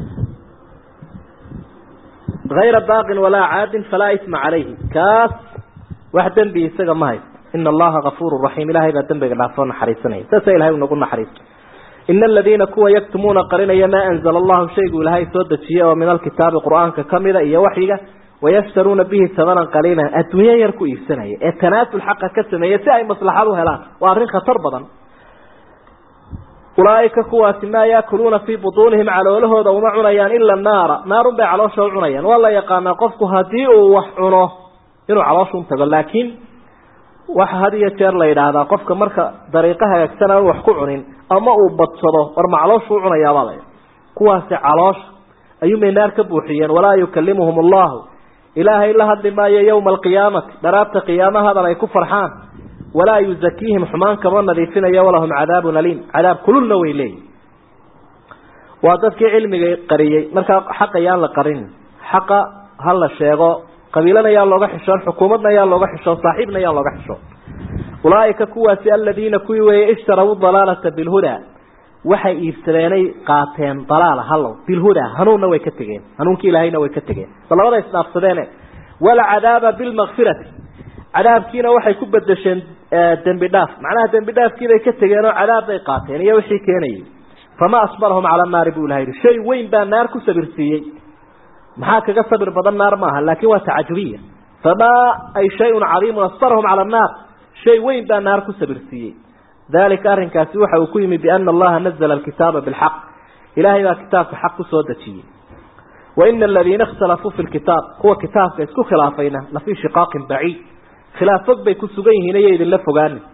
hayra baaqin walaa caadin falaa isma calayhi kaas wax dembi isaga ma haysto ina allaha gafuuru raxiim ilahay baa dembiga dhaafoo naxariisanaya saasa ilahay unagu naxariista ina aladiina kuwa yaktumuuna qarinaya maa anzala allahu shaygu ilaahay soo dejiyey oo min alkitaabi qur-aanka kamida iyo waxyiga wayashtaruuna bihi samanan qaliilan adduunyo yar ku iibsanaya ee tanaasul xaqa ka sameeya si ay maslaxad u helaan waa arrin khatar badan ulaaika kuwaasi maa yaakuluuna fii butuunihim caloolahooda uma cunayaan ila naara naarun bay caloosha u cunayaan waa la yaqaanaa qofku haddii uu wax cuno inuu caloosha tago laakiin waxa had iyo jeer la yidhaahdaa qofka marka dariiqo hagaagsan aan wax ku cunin ama uu badsado war ma calooshu u cunayaabaa la kuwaasi caloosha ayuumay naar ka buuxiyeen walaa yukalimuhum allahu ilaahay la hadli maayo yowma alqiyaamati dharaabta qiyaama hadal ay ku farxaan walaa yuzakiihim xumaan kama nadiifinayo walahum cadaabun aliim cadaab kululna way leeyihin waa dadkii cilmiga qariyey markaa xaqa yaan la qarin xaqa ha la sheego qabiilana yaan looga xishoon xukuumadna yaan looga xishoon saaxiibna yaan looga xishoon ulaaika kuwaasi aladiina kuwii weeye ishtaraw dalaalata bilhuda waxay iibsadeenay qaateen dalaala hallow bilhuda hanuunna way ka tegeen hanuunkii ilaahayna way ka tegeen bal labada isdhaafsadeene walcadaaba bilmakfirati cadaabkiina waxay ku bedesheen dembi dhaaf macnaha dembi dhaafkiibay ka tegeen oo cadaab bay qaateen iyo wixii keenayay fama asbarahum cala naari buu ilaha yidhi shay weyn baa naar ku sabirsiiyey maxaa kaga sabir badan naar maaha laakin waa tacajubiya famaa ay shayun cadiimun asbarahum cala annaar shay weyn baa naar ku sabirsiiyey dalika arrinkaasi waxa uu ku yimi biana allaha nazla alkitaaba bilxaq ilahay baa kitaabka xaq kusoo dejiyey waina aladiina ikhtalafuu fi lkitaab kuwa kitaabka isku khilaafayna lafii shiqaaqin baciid khilaaf fog bay ku sugan yihiin iyo idinla fogaanin